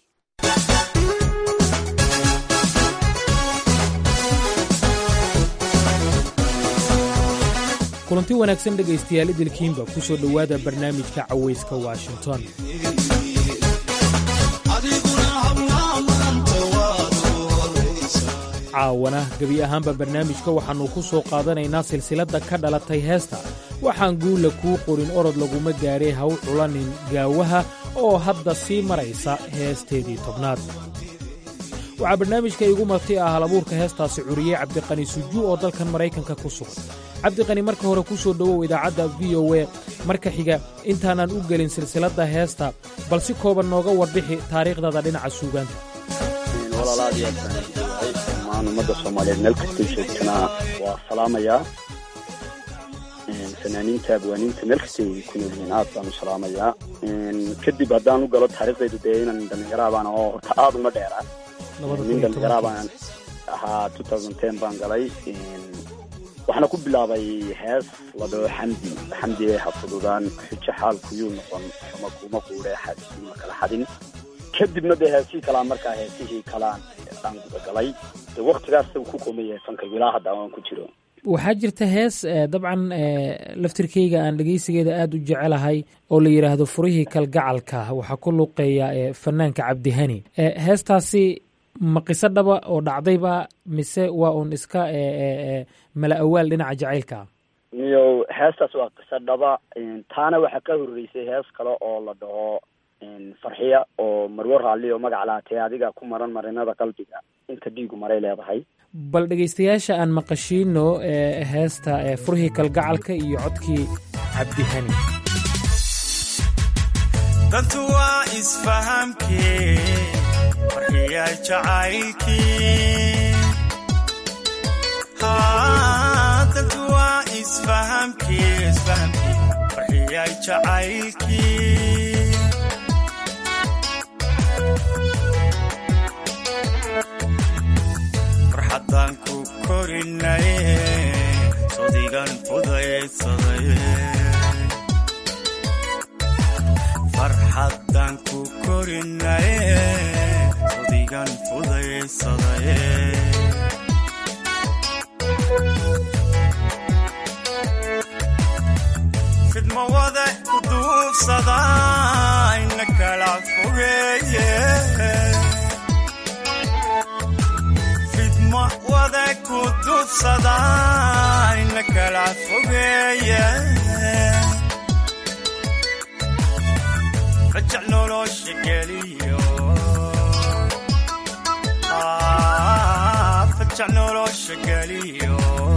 kulanti wanaagsan dhegaystayaal idilkiinba ku soo dhowaada barnaamijka cawayska washington caawana gebi ahaanba barnaamijka waxaannu ku soo qaadanaynaa silsiladda ka dhalatay heesta waxaan guulla kuu qorin orod laguma gaadhay haw culanin gaawaha oo hadda sii maraysa heesteedii tobnaad waxaa barnaamijka iigu marti ah halabuurka heestaasi curiyey cabdiqani sujuu oo dalkan maraykanka ku sugan cabdiqani marka hore ku soo dhowow idaacadda v o e marka xiga intaanaan u gelin silsiladda heesta bal si kooban nooga warbixi taariikhdada dhinaca suugaanta walaalaad iyo aadbaanwahay dhammaan ummadda soomaaliyeed meel kastay joogtanaa waa salaamayaa fanaaniinta abwaaniinta meel kastay ku nool yihiin aad baan u salaamayaa kadib haddaan u galo taariikhdaydu dee inan dhallinyaraabaan oo horta aad uma dheera nin dhallinyaraa baan ahaa two thousand ten baan galay waxaana ku bilaabay hees la dhaho xamdi xamdi ee hafududaan xujo xaalkuyuu noqon xuma kuma quudhe xadima kala xadin kadibna dee heesihii kalaan markaa heesihii kalaan aan gudagalay de waktigaas ku kooman yahay fankaygu ilaa hadda aan ku jiro waxaa jirta hees dabcan laftirkayga aan dhegaysigeeda aada u jecelahay oo la yidhaahdo furihii kalgacalka waxaa ku luuqeeya fanaanka cabdihani heestaasi ma qiso dhaba oo dhacdayba mise waa uun iska mala awaal dhinaca jacaylka iyo heestaas waa qiso dhaba taana waxaa ka horreysay hees kale oo la dhaho farxiya oo marwo raalli oo magac lahatee adiga ku maran marinada qalbiga inta dhiigu maray leedahay bal dhegaystayaasha aan maqashiino heesta furihii kalgacalka iyo codkii cabdihani dantu waa isfahamkee farxiya jacaylkii dantu waa is isfahamkii isfahamkii farxiyay jacaylkii farxaddaan ku korinaye sodigan fudaydsaday farxaddaan ku korinaye sodigan fudaydsaday fidma wada ku duubsada ina kala fogeeye fidma wada ku duubsada ina kala fogeeye rajac nolosha geliyo rajac nolosha geliyo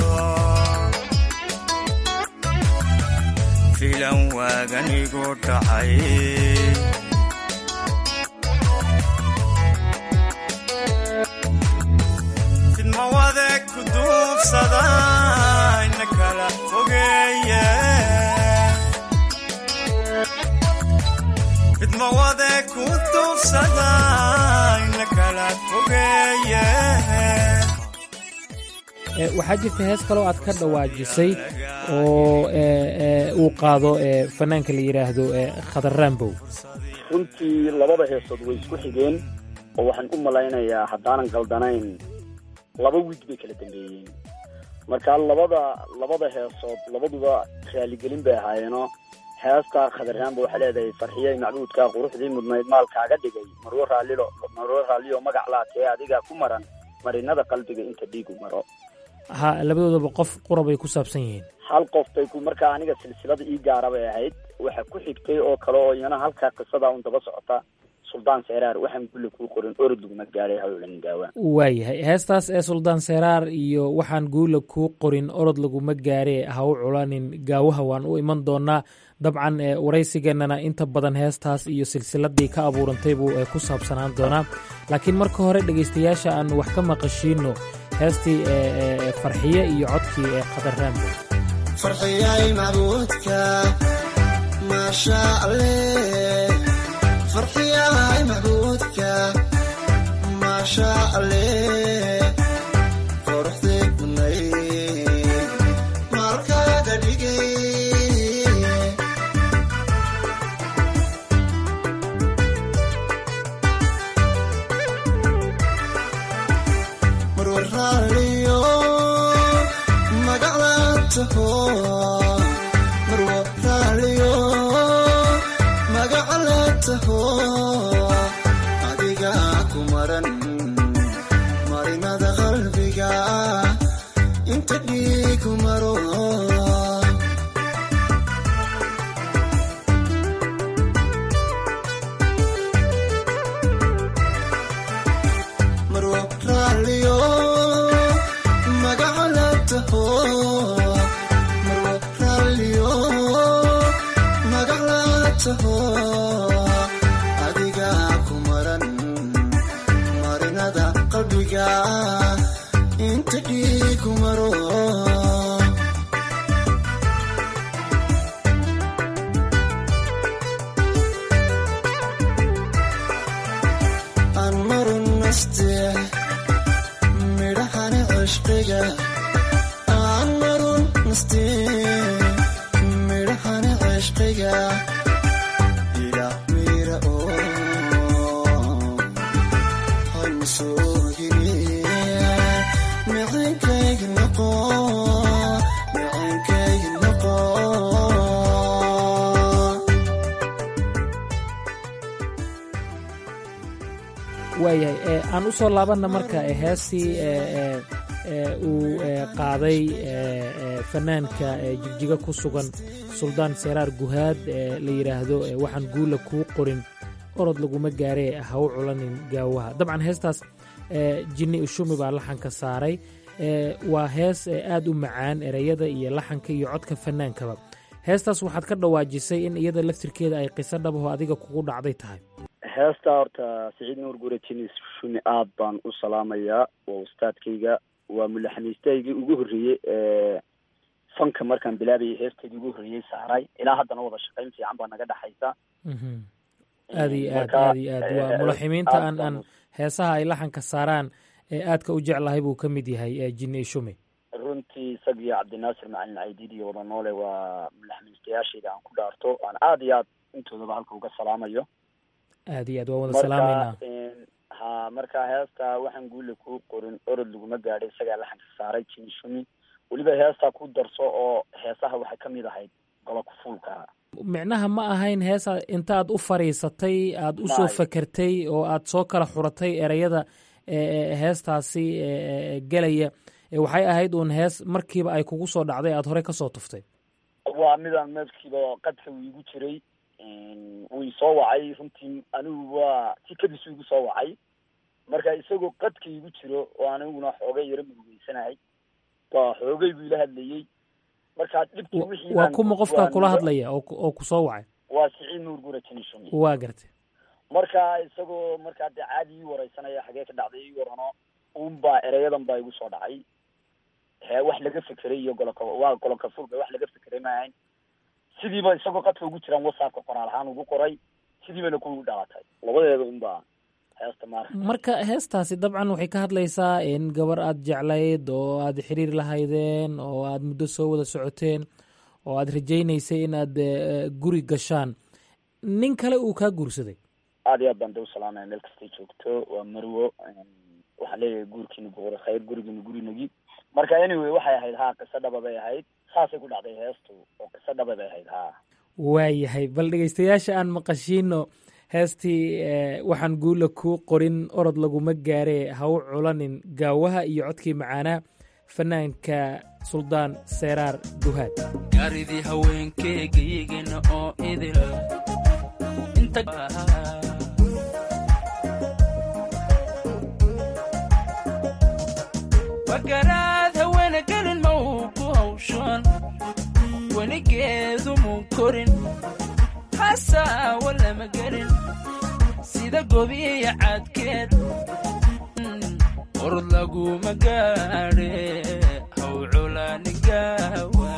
filan waaganigu dhacay fidma wade ku duubsada ina kala fogeeye fidma wade ku duubsada ina kala fogeeye waxaa jirta hees kaloo aad ka dhawaajisay oo uu qaado fanaanka la yidhaahdo khadar raambow runtii labada heesood way isku xigeen oo waxaan u malaynayaa haddaanan qaldanayn laba wiig bay kala dambeeyeen marka labada labada heesood labaduba raaligelin bay ahaayeenoo heesta khadar raambow waxay leedahay farxiyey macbuudkaa quruxdii mudnayd maalkaaga dhigay marwo raallilo marwo raalliyo magac laatee adigaa ku maran marinada qalbiga inta dhiigu maro ha labadoodaba qof qura bay ku saabsan yihiin hal qof bay ku markaa aniga silsilada ii gaara bay ahayd waxa ku xigtay oo kale oo iyana halkaa qisada un daba socota suldaan seeraar waxaan gulli kuu qorin orod laguma gaadhay hawlan gaawa waayahay heestaas ee suldaan seeraar iyo waxaan guula kuu qorin orod laguma gaaree ha u culanin gaawaha waan u iman doonaa dabcan waraysigeennana inta badan heestaas iyo silsiladii ka abuurantay buu ku saabsanaan doonaa laakiin marka hore dhegaystayaasha aanu wax ka maqashiino heestii farxiye iyo codkii ee khadar raambo farxiyay macbuudka maasha alleh farxiyay macbuudka maasha alleh quruxdii kunay maalkaaga dhigay marwar raaliyo magaclaataho marwa raaliyo magaclaataho adiga ku maran marinada qalbiga inta dhiigu maro marwa raaliyo magaclaataho marwa raaliyo magaclaataho adiga ku maran marinada qalbiga inta dhiigu maro aan marun naste midhahani cishqiga aan marun naste midhahani cishqiga ila mira oo hansoogini micankaygi noqo micankaygi noqo waayahay aan u soo laabanna marka heestii uu qaaday fanaanka jigjiga ku sugan suldaan seeraar guhaad la yidhaahdo waxaan guula kuu qorin orod laguma gaaree ha u culanin gaawaha dabcan heestaas jinni ushumi baa laxanka saaray waa hees aad u macaan ereyada iyo laxanka iyo codka fanaankaba heestaas waxaad ka dhawaajisay in iyada laftirkeeda ay qiso dhabaho adiga kugu dhacday tahay heesta horta siciid nuur gure jinis shumi aad baan u salaamayaa waa ustaadkayga waa mulaxamiistaygii ugu horreeyey ee fanka markaan bilaabayay heesteedii ugu horreeyey saaray ilaa haddana wada shaqayn fiican baa naga dhexaysa aad iyo aad Marka, aad iyo aad waa eh, mulaximiinta aad aan aan baan- heesaha ay laxanka saaraan ee aadka u jeclahay buu ka mid yahay eh, jinne ishume runtii isag iyo cabdinaasir macalin caydiid iyo wada noole waa mulaxmiistayaashayda aan ku dhaarto aan aada iyo aad intoodaba halka uga salaamayo aad iyo aad waan wada salaameynaa een, ha marka heesta waxaan guule kuu qorin orod laguma gaadhay isagaa laxanka saaray jinishumi weliba heestaa ku darso oo heesaha waxay ka mid ahayd golo kufuulka micnaha ma ahayn heesa intaad u fariisatay aad u soo May. fakertay oo aad soo kala xuratay ereyada eh, eh, heestaasi eh, eh, gelaya Eh, waxay ahayd uun hees markiiba ay kugu soo dhacday aad horey ka soo tuftay waa midaan meelkiiba qadka uu igu jiray een, wuu isoo wacay runtii anigu waa si kadis igu soo wacay marka isagoo qadka igu jiro oo aniguna xoogay yaro murugeysanahay waa xoogay buu ila hadlayey marka dhibkii wixii waa baan kuma qofkaa waan kula uga- hadlaya oo ku- oo ku soo wacay waa siciid nuur gura jinishumi waa gartay marka isagoo markaa dee caadi ii wareysanaya xagee ka dhacday ii warano unbaa ereyadan baa igu soo dhacay he wax laga fekeray iyo goloka waa goloka fulka wax laga fekeray ma ahayn sidiiba isagoo qadka ugu jiraan whatsappka qoraal ahaan ugu qoray sidiibana ku dhalatay labadeeda unbaa heesta maarka marka heestaasi dabcan waxay ka hadlaysaa in gabar aad jeclayd oo aad xiriir lahaydeen oo aad muddo soo wada socoteen oo aad rajaynaysay in aad eh, guri gashaan nin kale uu kaa guursaday aada iyo aad baan de usalaamaya meel kastay joogto waa marwo waxaan leeyahay guurkiina buqura khayr gurigiina gurinagi marka anyway waxay ahayd ha qiso dhaba bay ahayd saasay ku dhacday heestu oo qiso dhaba bay ahayd ha waayahay bal dhegeystayaasha aan maqashiino heestii eh, waxaan guula kuu qorin orod laguma gaaree ha u culanin gaawaha iyo codkii macaanaa fanaanka suldaan seeraar duhaad gaaridii haweenkeegayigana oo idil inta wagaraad haweena gelin ma uu ku hawshan weligeedu muu korin hasaawa lama gelin sida gobiya cadkeed orod laguma gaadhe haw culaanigaawa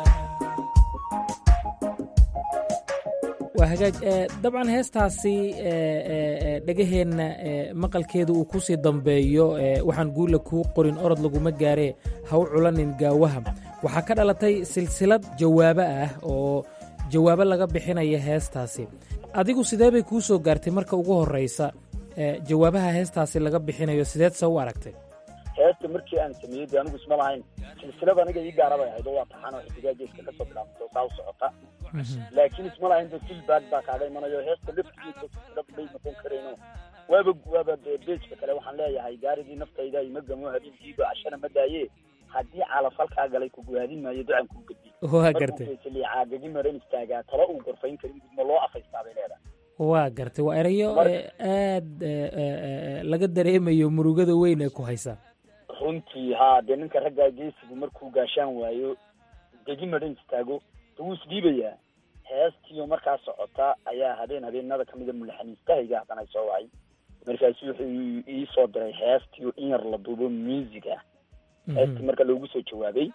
waa hagaaj eh, dabcan heestaasi eh, eh, eh, dhegaheenna eh, maqalkeedu uu kusii dambeeyo eh, waxaan guula kuu qorin orod laguma gaaree ha u culanin gaawaha waxaa ka dhalatay silsilad jawaabo ah oo jawaabo laga bixinaya heestaasi adigu sidee bay kuu soo gaartay marka ugu horreysa eh, jawaabaha heestaasi laga bixinayo sideed se u aragtay heesta markii aan sameeyey de anigu isma lahayn silsilada aniga ii gaara bay ahayd oo waa taxaan oo xidigaa geeska kasoo bilaabantay oo saa u socota laakiin isma lahayn de feedback baa kaaga imanayo heesta laftigeeda silsilad bay noqon karayno waaba waaba de beejka kale waxaan leeyahay gaaridii naftayda ima gamo habeenkiiba cashana ma daaye haddii calaf halkaa galay kuguhaadin maayo ducan kuu gedi Waa gartay. caagagi maran istaagaa tala uu gorfayn karin gudma loo afaystaa bay leedahay waa gartay waa erayo Mar- eh, aad eh, eh, eh, laga dareemayo murugada weyn ee ku haysa runtii haa dee ninka raggaa geesigu markuu gaashaan waayo degi madhan istaago de wuu isdhiibayaa heestiyo markaa socota ayaa habeen habeenada kamida mulaxaniistahayga haddana ay soo wacay markaasu wuxuu ii soo diray heestiyo in yar la duubo music ah heestii marka loogu soo jawaabay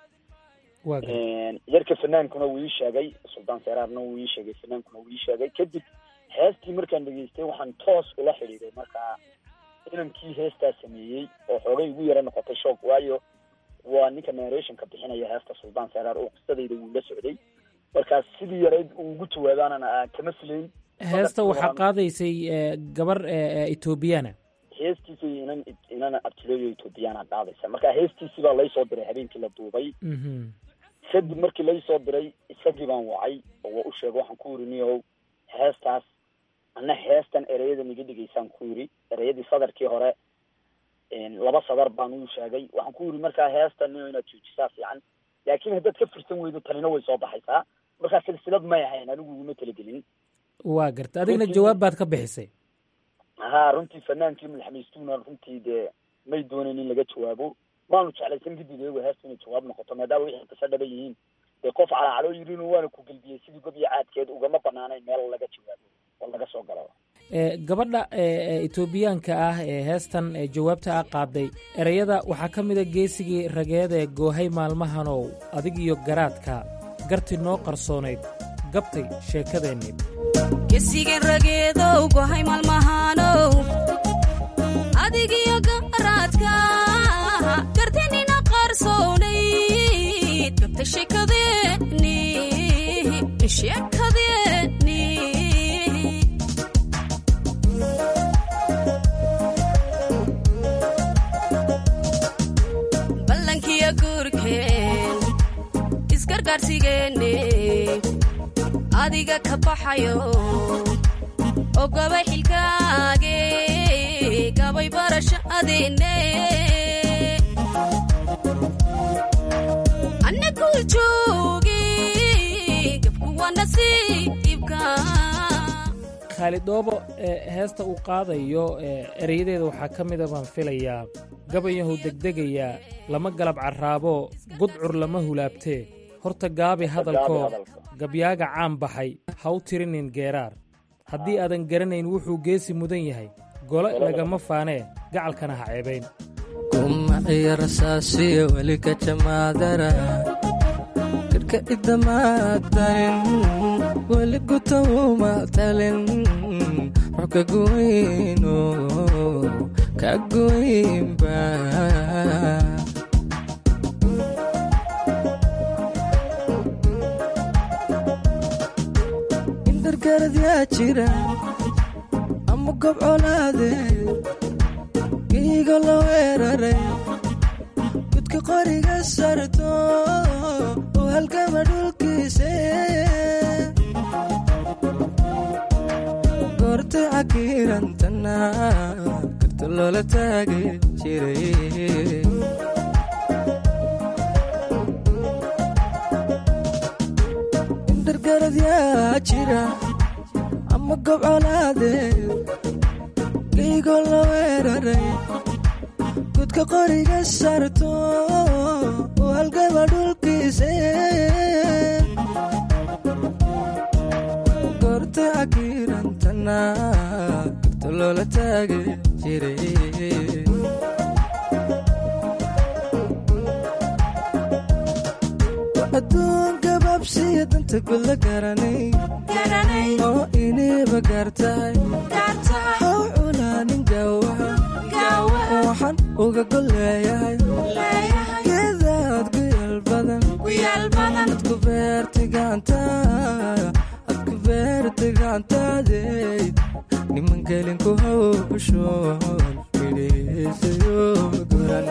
waa gartay yarka fanaankuna wuu ii sheegay suldaan seeraarna wuu ii sheegay fanaankuna wuu ii sheegay kadib heestii markaan dhegeystay waxaan toos ula xidhiiday markaa inankii heestaa sameeyey oo xoogay ugu yara noqotay shoog waayo waa ninka narrationka bixinaya heesta suldaan seeraar oo qisadayda wuu la socday markaas sidii yarayd uu ugu jawaabaanana kama filayn heesta waxaa qaadaysay eh, gabar eh, eh, etoobiyana heestiisii inan inan abtileeyo ethoobiyaana qaadaysa marka heestiisii baa laysoo diray habeenkii la duubay Mhm. kadib markii laysoo diray isagii baan wacay oo waa u sheegay waxaan ku yiri niyow heestaas ana heestan ereyadan iga dhigaysaan ku yiri ereyadii sadarkii hore een, laba sadar baan uu sheegay waxaan ku yiri markaa heestan niyo inaad joojisaa fiican laakiin haddaad ka firsan weydo tanina way soo baxaysaa markaa silsilad may ahayn anigu iguma talagelin waa gartay adigna Runtii- jawaab baad ka bixisay haa runtii fanaankii madaxmaystuuna runtii dee may doonayn in laga jawaabo maanu jeclaysan kadib iyagu heesta inay jawaab noqoto maadaama wixii qiso dhaba yihiin dee qof calacalo yirin waana ku gelbiyey sidii gob iyo caadkeed ugama banaanayn meel laga jawaabo oo laga soo galo gabadha etoobiyaanka ah ee heestan jawaabta ah qaaday ereyada waxaa ka mida geesigii rageed ee goohay maalmahanow adigiyo garaadka garti noo qarsoonayd gabtay sheekadeenni gesigeen rageedow gohay maalmahanow adigiyo garaadka gartinina qarsoonayd gabtay sheekadeenni sheekadeenni ballankiyo guurkeen isgargaarsigeenne adiga ka baxayo oo gabay xilkaage gabay barashadeenne annagu joogi gabku waa nasiibka khaalidoobo heesta uu qaadayo ereyadeeda waxaa ka mida baan filayaa gabayahu degdegayaa lama galab carraabo gudcur lama hulaabtee horta gaabi hadalkoo gabyaaga caan baxay ha u tirinin geeraar haddii aadan garanayn wuxuu geesi mudan yahay gole lagama faanee gacalkana ha ceebayn kumaciyo rasaasiyo weli ka jamaadara karka idamaadarin weli gutawuma talin rux ka goyno ka goynba indargarad yaa jira ama gob colaade giigo la weeraray gudka qoriga sarto oo halgama dhulkiise goortay cakiirantana karta loola taagi jiray indargarad yaa jira ama gob colaade giigo la weeraray gudka qoriga sarto oo halgama dhulkiise goortay cakiirantana karta loola taagi jiray adduun gabaabsiya danta gudla garanay oo iniiba gaartahay haw culaanin gaawaha waxaan uga golleeyahay geedaad guyal badan adku beertay gacantaadku beertay gacantaadey niman gelin ku hawshoon midhiisayo goran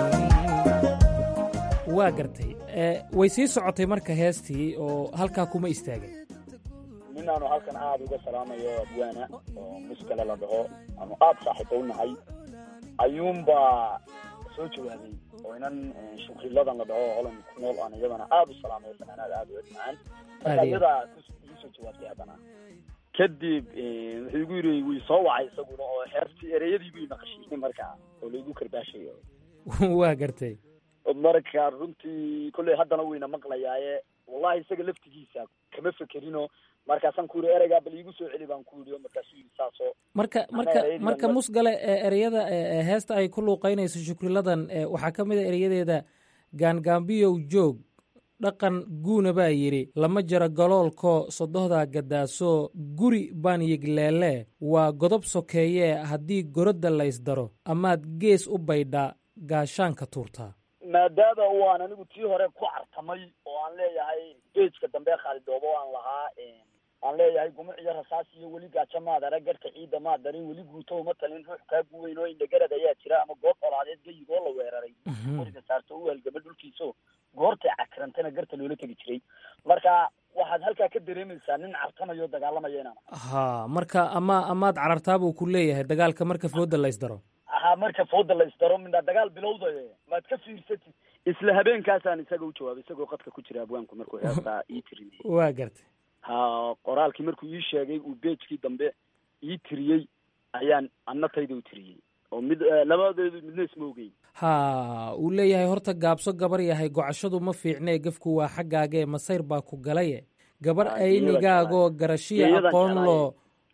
waa gartay way sii socotay marka heestii oo halkaa kuma istaagay ninaanu halkan aada uga salaamayo abwaana oo muskale la dhaho aanu aada saaxiiba u nahay ayuunbaa soo jawaabay oo inan shukriladan la dhaho holan ku nool aan iyadana aada u salaamayo fanaanaad aada u edmacaan marka iyadaa igu soo jawaabtay haddana kadib wuxuu igu yiri way soo wacay isaguna oo heertii ereyadii buu naqashiiyey markaa oo laigu karbaashayo waa gartay marka runtii kolley haddana wayna maqlayaaye wallahi isaga laftigiisa kama fekerino markaasaan ku yiri ereygaa bal iigu soo celi baan ku yidhi markaasuu yidhi saasoo marka marka marka musgale ereyada heesta ay ku luuqaynayso shukriladan waxaa ka mid a ereyadeeda gaangaambiyow joog dhaqan guuna baa yidhi lama jaro galoolkoo sodohdaa gadaaso guri baan yigleele waa godob sokeeyee haddii gorodda laysdaro amaad gees u baydhaa gaashaanka tuurtaa maadaama waan anigu tii hore ku cartamay oo aan leeyahay beejka dambe khaalidoobo aan lahaa aan leeyahay gumuc iyo rasaas iyo weli gaajo maad arag garhka ciidda maad darin weli guuto uma talin ruux kaa guweyn oo indhagarad ayaa jira ama goob colaadeed gayigoo la weeraray qoriga saarto u halgama dhulkiiso goortay cakirantana garta loola tegi jiray marka waxaad halkaa ka dareemaysaa nin cartamayo o dagaalamaya inaan ha marka ama amaad carartaa buu ku leeyahay dagaalka marka fooda laysdaro ha marka fooda laysdaro midha dagaal bilowdaye maad ka fiirsatid isla habeenkaasaan isaga u jawaabay isagoo qadka ku jira abwaanku markuu heestaa ii tirinay waa gartay ha qoraalkii markuu ii sheegay uu beejkii dambe ii tiriyey ayaan annatayda u tiriyey oo mid labadeedu midna isma ogeyn ha uu leeyahay horta gaabso gabar yahay gocashadu ma fiicnee gefku waa xaggaagee masayr baa ku galaye gabar aynigaagoo garashiya aqoon loo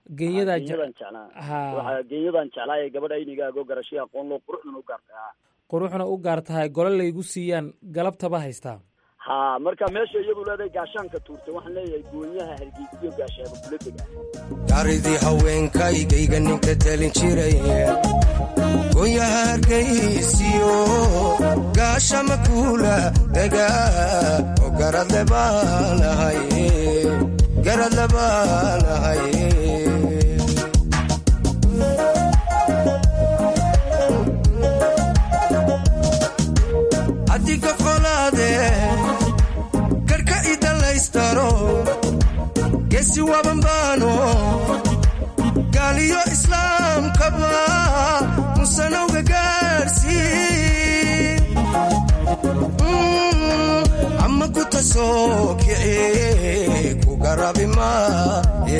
geenyadaa geenyadan jeclaa ha waxaa geenyadan jeclaa ee gabadha aynigaago garashay aqoon loo quruxdan u gaartay ha quruxna u gaar tahay gole laygu siiyaan galabtaba haystaa ha marka meesha iyadu leedahay gaashaanka tuurtay waxaan leeyahay goonyaha hargeysiyo gaashaaba kula dega gaaridii haweenkaygayga ninka talin jiray goonyaha hargaysiyo gaashama kuula dega oo garadle baanahay garadle baanahay adiga qolaade karka idalaystaro gesi wabanbaano gaaliyo islaamkaba musanowga gaarsi ama ku tasoo kici ku garabi maaye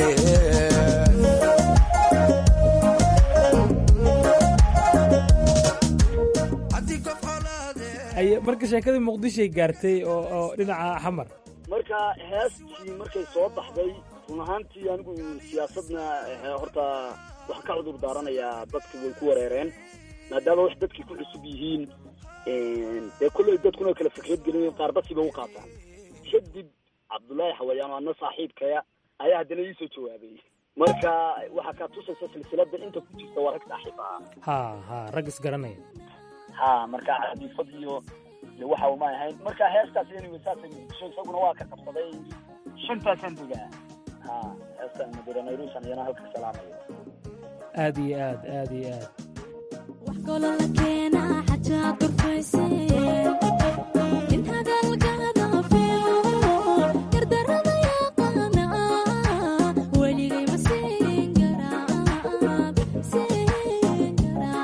ay marka sheekadii muqdishoay gaartay oo oo dhinaca xamar marka heestii markay soo baxday run ahaantii anigu siyaasadna eh, horta waxaan ka cudur daaranayaa dadki way ku wareereen maadaama wax dadkii ku cusub yihiin dee kolley dadkuna kala fikrad gelin qaar basiba u qaataan kadib cabdullaahi xawayaan oo adna saaxiibkaya ayaa haddana ii soo jawaabay marka waxaa kaa tusaysa silsilada inta ku jirta waa rag saaxiib ah ha ha rag isgaranaya ha marka xadiifad iyo iyo waxa uma ahayn marka heestaas anyway saasay muqdisho isaguna waa ka qabsaday shantaasaan degaa ha heestan madira nairusan iyana halka salaamayo aad iyo aad aad iyo aad golola keena xajaad durfayseen in hadalkaada fiico gardarada yaqaana weligay ma siin garaab siin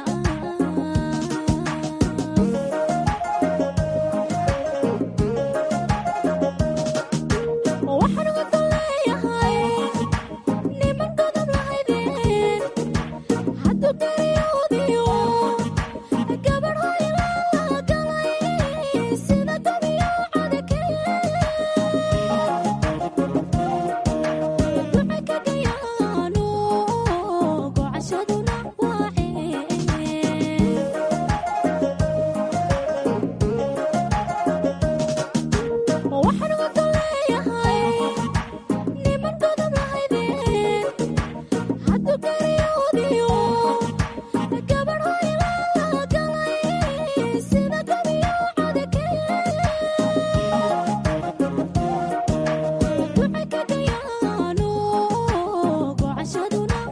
garaab waxaan uga leeyahay niman godob lahaydeen hadduu gariyoodiyo gabadh hoylala galay sida gabiyo cadakee duca ka gayaano gocashaduna waacee waxaan uga leeyahay niman godob lahaydeen hadduu gariyoodiyo gabadh hoylala galay sida gabiyo cadakee duca ka gayaano gocashaduna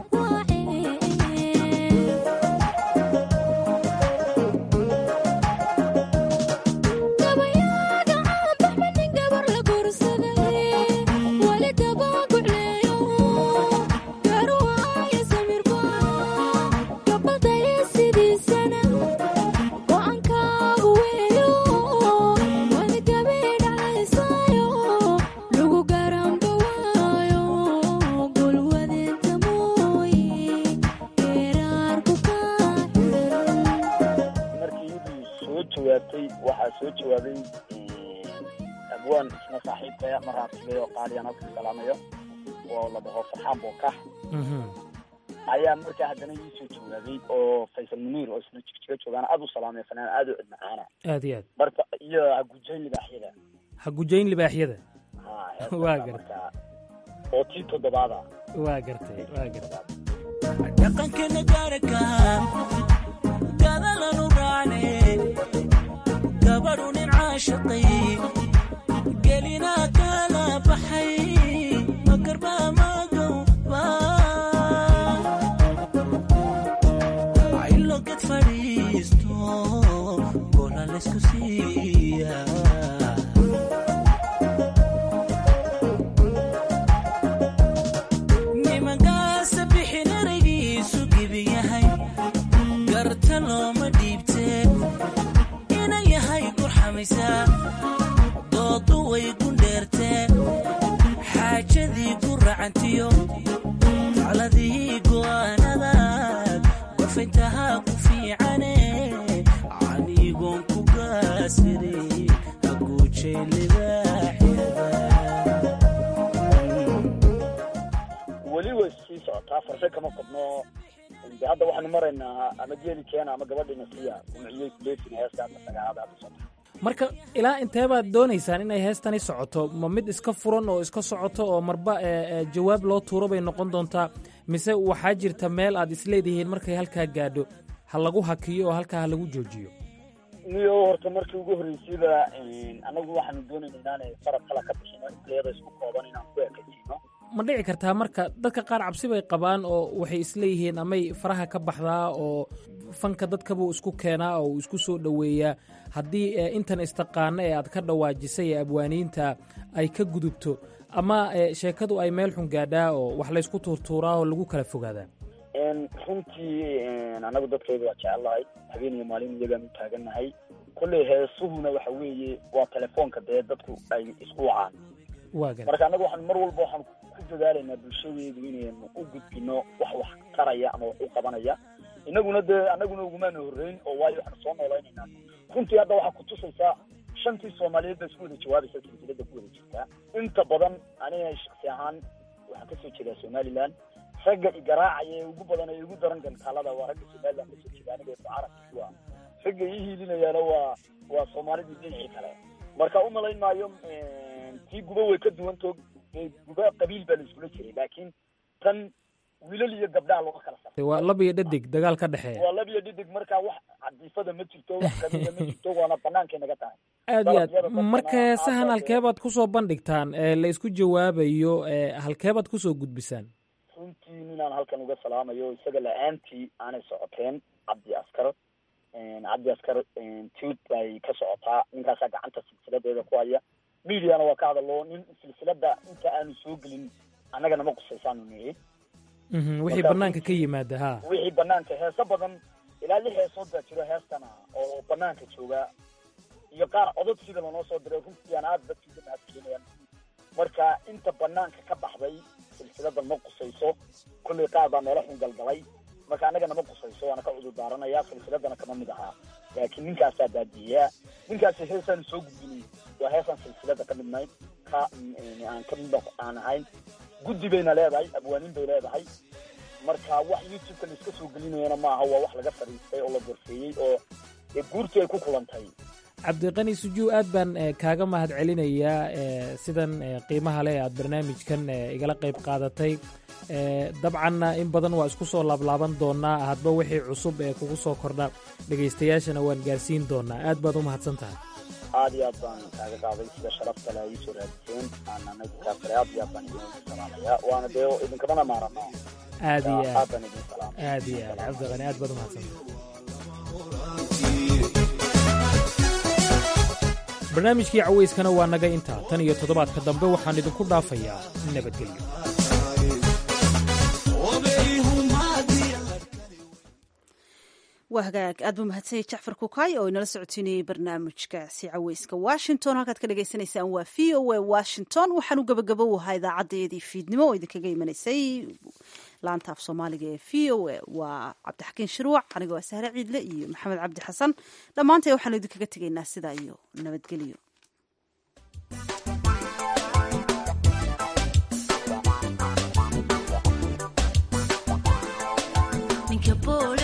gabayaaga caanbaxmanin gabar la guursaday weli dabagucleeyo garuwaaya samirba gabadaya sidiisana go'aankaagu weeyo wadi gabidhacaysayo lagu garanba waayo gulwadeenta mooye geeraarku kaa markii iyadii soo jawaabtay waxaa soo jawaabay abwaan isna saaxiibkaya mar raabsigay oo qaaliyaan halka salaamayo oo la dhaho farxaan bookax ayaa markaa haddana ii soo jawaabay oo faysal muniir oo isna jigjiga joogaan aad u salaamay fanaan aad u cid macaana aad iyo aad marka iyo hagujayn libaaxyada ha gujayn libaaxyada ha waa heestaasa gartay markaa oo tii toddobaada waa gartay waa gartay dhaqankeena gaaraka gadalanu raacne gabadhu nin caashaqay gelinaa kala baxay magarba magowba ilo ged fadhiisto gola laysku siiya nimankaasa bixin eraygiisu gibi yahay garta looma dhiibtee inan yahay gurxamaysaa doodu way gundheertee xaajadii ku racantiyo tacladii go'aanadaad gorfayntahaa ku fiicane anigoon ku gaasiray haguujay libaaxyada weli way sii socotaa farshe kama qabno de hadda waxaanu maraynaa ama geeli keena ama gabadhina siya umciyey kuleefin heesta hadda sagaalaad hadda socota marka ilaa intee baad doonaysaan inay heestani socoto ma mid iska furan oo iska socoto oo marba ee, ee, jawaab loo tuuro bay noqon doontaa mise waxaa jirta meel aad isleedihiin markay halkaa gaadho ha lagu hakiyo oo halkaa ha lagu joojiyo niyo horta markii ugu horreysayba anagu waxaanu doonayna inaanay farab kala ka bixino intayada isku kooban inaan ku ekaysiino ma dhici kartaa marka dadka qaar cabsi bay qabaan oo waxay isleeyihiin amay faraha ka baxdaa oo fanka dadkabuu isku keenaa oo uu isku soo dhoweeyaa haddii ee, intan istaqaano ee aad ka dhawaajisay ee abwaaniinta ay ka gudubto ama ee, sheekadu ay meel xun gaadhaa oo wax laysku tuurtuuraa oo lagu kala fogaadaa runtii anagu dadkayda waa jecellahay habeen iyo maalin iyagaan u taagannahay kolley heesuhuna waxa weeye waa telefoonka dee dadku ay isku wacaan waa gan marka annagu waxaan mar walba waxaan ku dadaalaynaa bulshadeedu inaynu u gudbino wax wax taraya ama wax u qabanaya inaguna dee annaguna ugumaana horreyn oo waayo waxaanu soo noolaynaynaa runtii hadda waxaa kutusaysaa shantii soomaaliyeed baa isku wada jawaabaysa silsilada ku wada jirtaa inta badan aniga shaksi ahaan waxaan kasoo jeedaa somaliland ragga igaraacaya ee ugu badan ee ugu daran gantaalada waa ragga somaliland kasoo jeeda aniga carabki waa ragga ii hiilinayaana waa waa soomaalidii dhinacii kale marka u malayn maayo tii guba way ka duwantoog dee guba qabiil baa la iskula jiray laakiin tan wiilal iyo gabdhaha looga kala sar waa lab iyo dhadig dagaal ka dhexeeya waa labiyo dhidig marka wax cadiifada ma jirto wax qabiila ma jirto waana banaankay naga tahay aad iyo aad Dalabyada dadkana marka heesahan aad halkeebaad ku soo bandhigtaan ee la isku jawaabayo ee halkeebaad ku soo gudbisaan runtii ninaan halkan uga salaamayo isaga la-aantii aanay socoteen cabdi askar cabdi askar tuut bay ka socotaa ninkaasaa gacanta silsiladeeda ku haya mediana waa ka hadalo nin silsilada inta aanu soo gelin annaga nama qusaysaanu nihi Mhm, wixii Marka bannaanka ka yimaada ha wixii banaanka heeso badan ilaa lix heesood baa jiro heestana oo banaanka jooga iyo qaar codod sida lanoo soo diray runtii aan aada dadkiisa mahadcelinayaan marka inta banaanka ka baxday silsilada ma qusayso kollay qaar baa meelo xun galgalay marka annaga nama qusayso waana ka cudur daaranayaa silsiladana kama mid ahaa laakiin ninkaasaa baadiyeyaa ninkaasi heesaan soo gudbinay waa heesaan silsilada ka midnayd ka mm, aan ka mid aan ahayn guddi bayna leedahay abwaaniin bay leedahay marka wax youtube-ka la iska soo gelinayana maaha waa wax laga fadhiistay oo la gorfeeyey oo dee guurtii ay ku kulantay cabdiqani sujuu aad baan eh, kaaga mahad celinayaa eh, sidan eh, qiimaha leh aad barnaamijkan eh, igala qayb qaadatay Eh, dabcanna in badan waa isku soo laablaaban doonaa hadba wixii cusub ee kugu soo kordha dhegaystayaashana waan gaarsiin doonaa aad baad u mahadsan tahay aad iyo aad baan kaaga qaaday sida sharafta le ay soo raadiseen aanana kaa kale aad iyo aad baan idin salaamaya waana dee idinkamana maarano aad iyo aad aad baan idin salaamay aad iyo aad cabdiqani aad baad u mahadsan tahay barnaamijkii cawayskana waa naga intaa tan iyo toddobaadka dambe waxaan idinku dhaafayaa nabadgelyo waa hagaag aad buu mahadsanyay jacfar kukaay oo inala socotiinayay barnaamijkaasi caweyska washington halkaad ka dhagaysanaysaan waa v o a washington waxaanu gabagabo ahaa idaacadeedii fiidnimo oo idinkaga imanaysay laanta af soomaaliga ee v o a waa cabdixakiin shiruuc anigoo ah sahre ciidle iyo maxamed cabdi xasan dhammaantay waxaanu idinkaga tegaynaa sidaa iyo nabadgelyo ninka bool